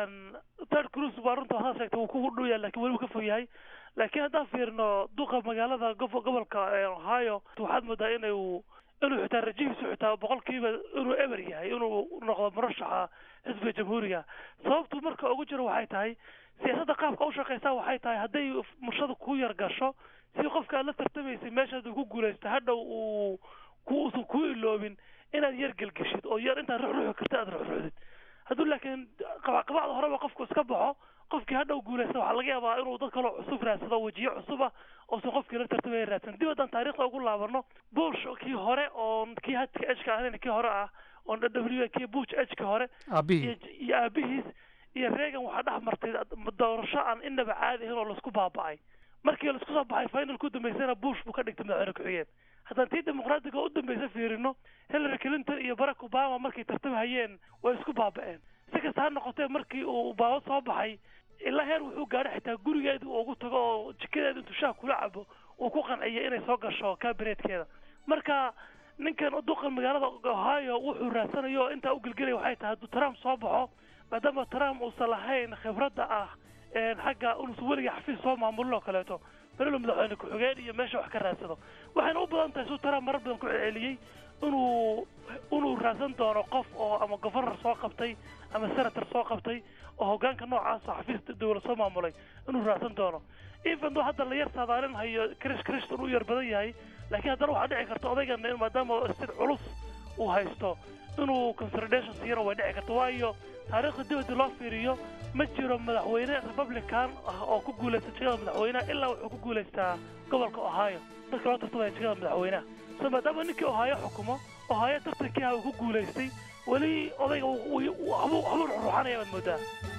ted cruz waa runta waxaad sheegtay wuu ku dhow yahay laakiin weli wuu ka fog yahay laakiin haddaan fiirino duqa magaalada gobo- gobolka ee ohio waxaad moodaa inuu inuu xitaa rajihiisu xitaa boqolkiiba inuu eber yahay inuu noqdo murashaxa xisbiga jamhuuriga sababtu marka ugu jiro waxay tahay siyaasadda qaabka u shaqeysaa waxay tahay hadday murshada ku yar gasho si qofka aad la tartamaysay meeshaad uu ku guulaysta hadhow uu ku uusan ku iloobin inaad yar gelgeshid oo yar intaad ruxruxi karta aad ruxruxdid hadduu laakiin qabacqabacda horeba qofku iska baxo qofkii hadhow guulaysta waxaa laga yaabaa inuu dad kaloo cusub raadsado wajiyo cusub ah oosan qofkii la tartamaya raadsan dib haddaan taariikhda ugu laabano bush kii hore oo kii hadka ejka ahayn kii hore ah oo w kii bush ejka hore Aabihii. iyo iyo aabihiis iyo reagan waxaa dhex martay doorasho aan inaba caadi ahayn oo laisku baaba'ay markii laisku soo baxay finalku dambeysana bush buu ka dhigtay madaxweyne ku-xigeen haddaan tii dimuqraadiga u dambeysa fiirino hillary clinton iyo barack obama markay tartamhayeen way isku baaba'een si kasta ha noqotee markii uu obama soo baxay ilaa heer wuxuu gaadhay xitaa gurigeedii uu ugu tago oo jikadeeda intuu shaah kula cabo uu ku qanciyay inay soo gasho kabineetkeeda marka ninkan duqan magaalada ohio wuxuu raadsanayo oo intaa u gelgelaya waxay tahay hadduu trump soo baxo maadaama trump uusan lahayn khibradda ah een xagga inuusan weliga xafiis soo maamulin oo kaleeto berilo madaxweyne ku-xigeen iyo meesha wax ka raadsado waxayna u badan tahay suu trump marar badan ku celceliyey inuu inuu raadsan doono qof oo ama governor soo qabtay ama senator soo qabtay oo hoggaanka noocaas oo xafiis dowlad soo maamulay inuu raadsan doono even though hadda la yar saadaalinahayo chris christian uu yar badan yahay laakiin haddana waxaa dhici karta odaygana in maadaama sid culus uu haysto inuu consolidation siiyana way dhici karta waayo taariikhda dibadda loo fiiriyo ma jiro madaxweyne republican ah oo ku guulaysta jegada madaxweynaha ilaa wuxuu ku guulaystaa gobolka ohio dadka loo tartamaya jegada madaxweynaha so maadaama ninkii ohio xukumo ohio tartankii ah uu ku guulaystay weli odayga waxbuu waxbuu ruxruxanaya baad moodaa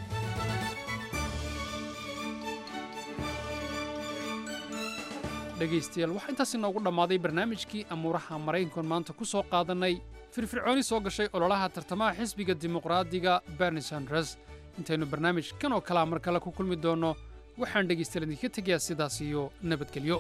dhegaystayaal waxaa intaas inoogu dhammaaday barnaamijkii amuuraha maraykankoon maanta ku soo qaadannay firfircooni soo gashay ololaha tartamaha xisbiga dimuqraadiga berni sanders intaynu barnaamij kan oo kalea mar kale ku kulmi doonno waxaan dhegaystayaal idinka tegayaa sidaas iyo nabadgelyo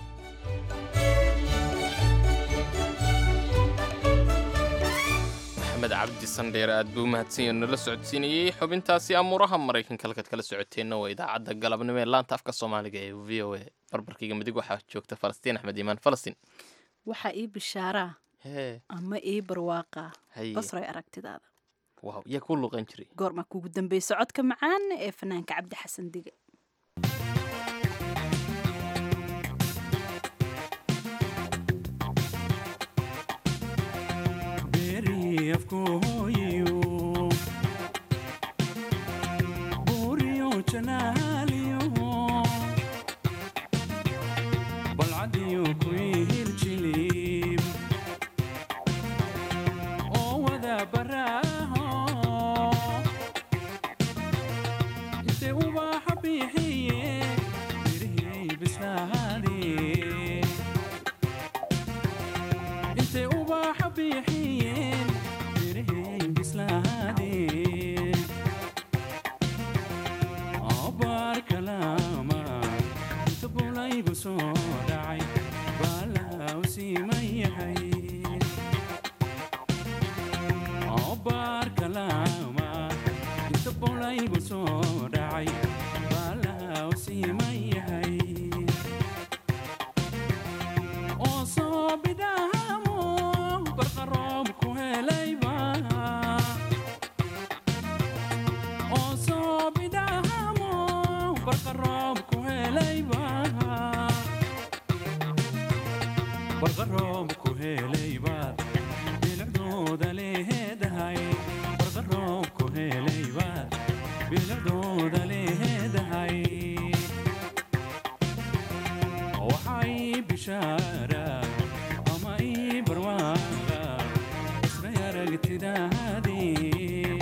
maxamed cabdi sandheer aad buu mahadsan yahay nala socodsiinayey xubintaasi amuuraha maraykanka halkaad kala socoteenna waa idaacadda galabnimo ee laanta afka soomaaliga ee v o a barbarkayga midig waxaa joogta falastiin axmed iimaan falastiin waxaa ii bishaaraa hee ama ii barwaaqaa Haye. basray aragtidaada waaw yaa ku luqan jiray goormaa kuugu dambeysa codka macaan ee fanaanka cabdi xasan dige intay ubaxa bixiyeen mirahay bislaadeen abaar kalaama inta bulaygu soo dhacay baalaw siiman yahay abaar kalaama inta bulaygu soo dhacay baalaw siiman yahay oo soo bidhaamo barqaroob ku helayba oo soo bidhaamo barqaroob ku helayba barqaroob ku helayba bilicdooda leedahay barqaroob ku helayba bilicdooda leedahay waxay bishaara ama ii barwaaqa isray aragtidaadii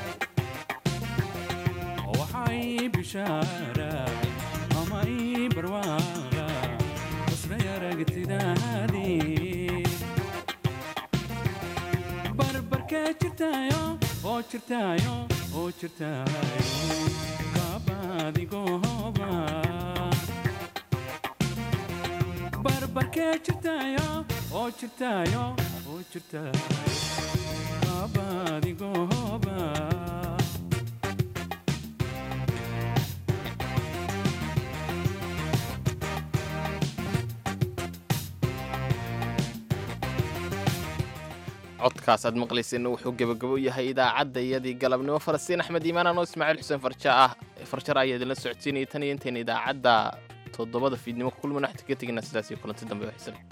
waxay bishaara ama ii barwaaqa isray aragtidaadii barbarkee jirtaayo oo jirtaayo oo jirtaayo kaabadigooba barbarkee jirtaayo oo jirtaayo oo jirtaayo kaabadigooba codkaas aad maqlayseenna wuxuu gebagabo yahay idaacadda iyadii galabnimo falastiin axmed iimaan anoo ismaaciil xuseen farja ah farjar ayaa idinla socodsiinayay tan iyo intayna idaacadda toddobada fiidnimo ku kulmana waxta ka tegina sidaas iyo kulanti dambe oo xisan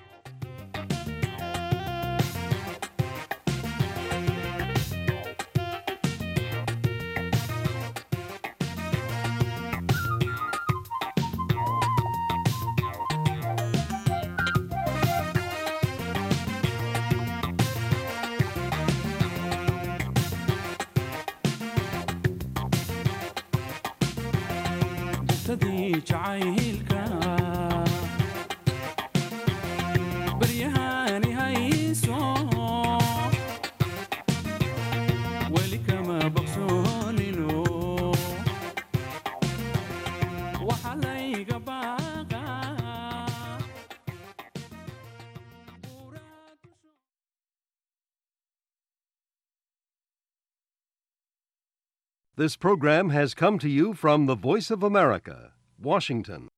dugtadii jacaylka baryahani hayso weli kama baqsoonino waxa layga baaqa This program has come to you from the Voice of America, Washington.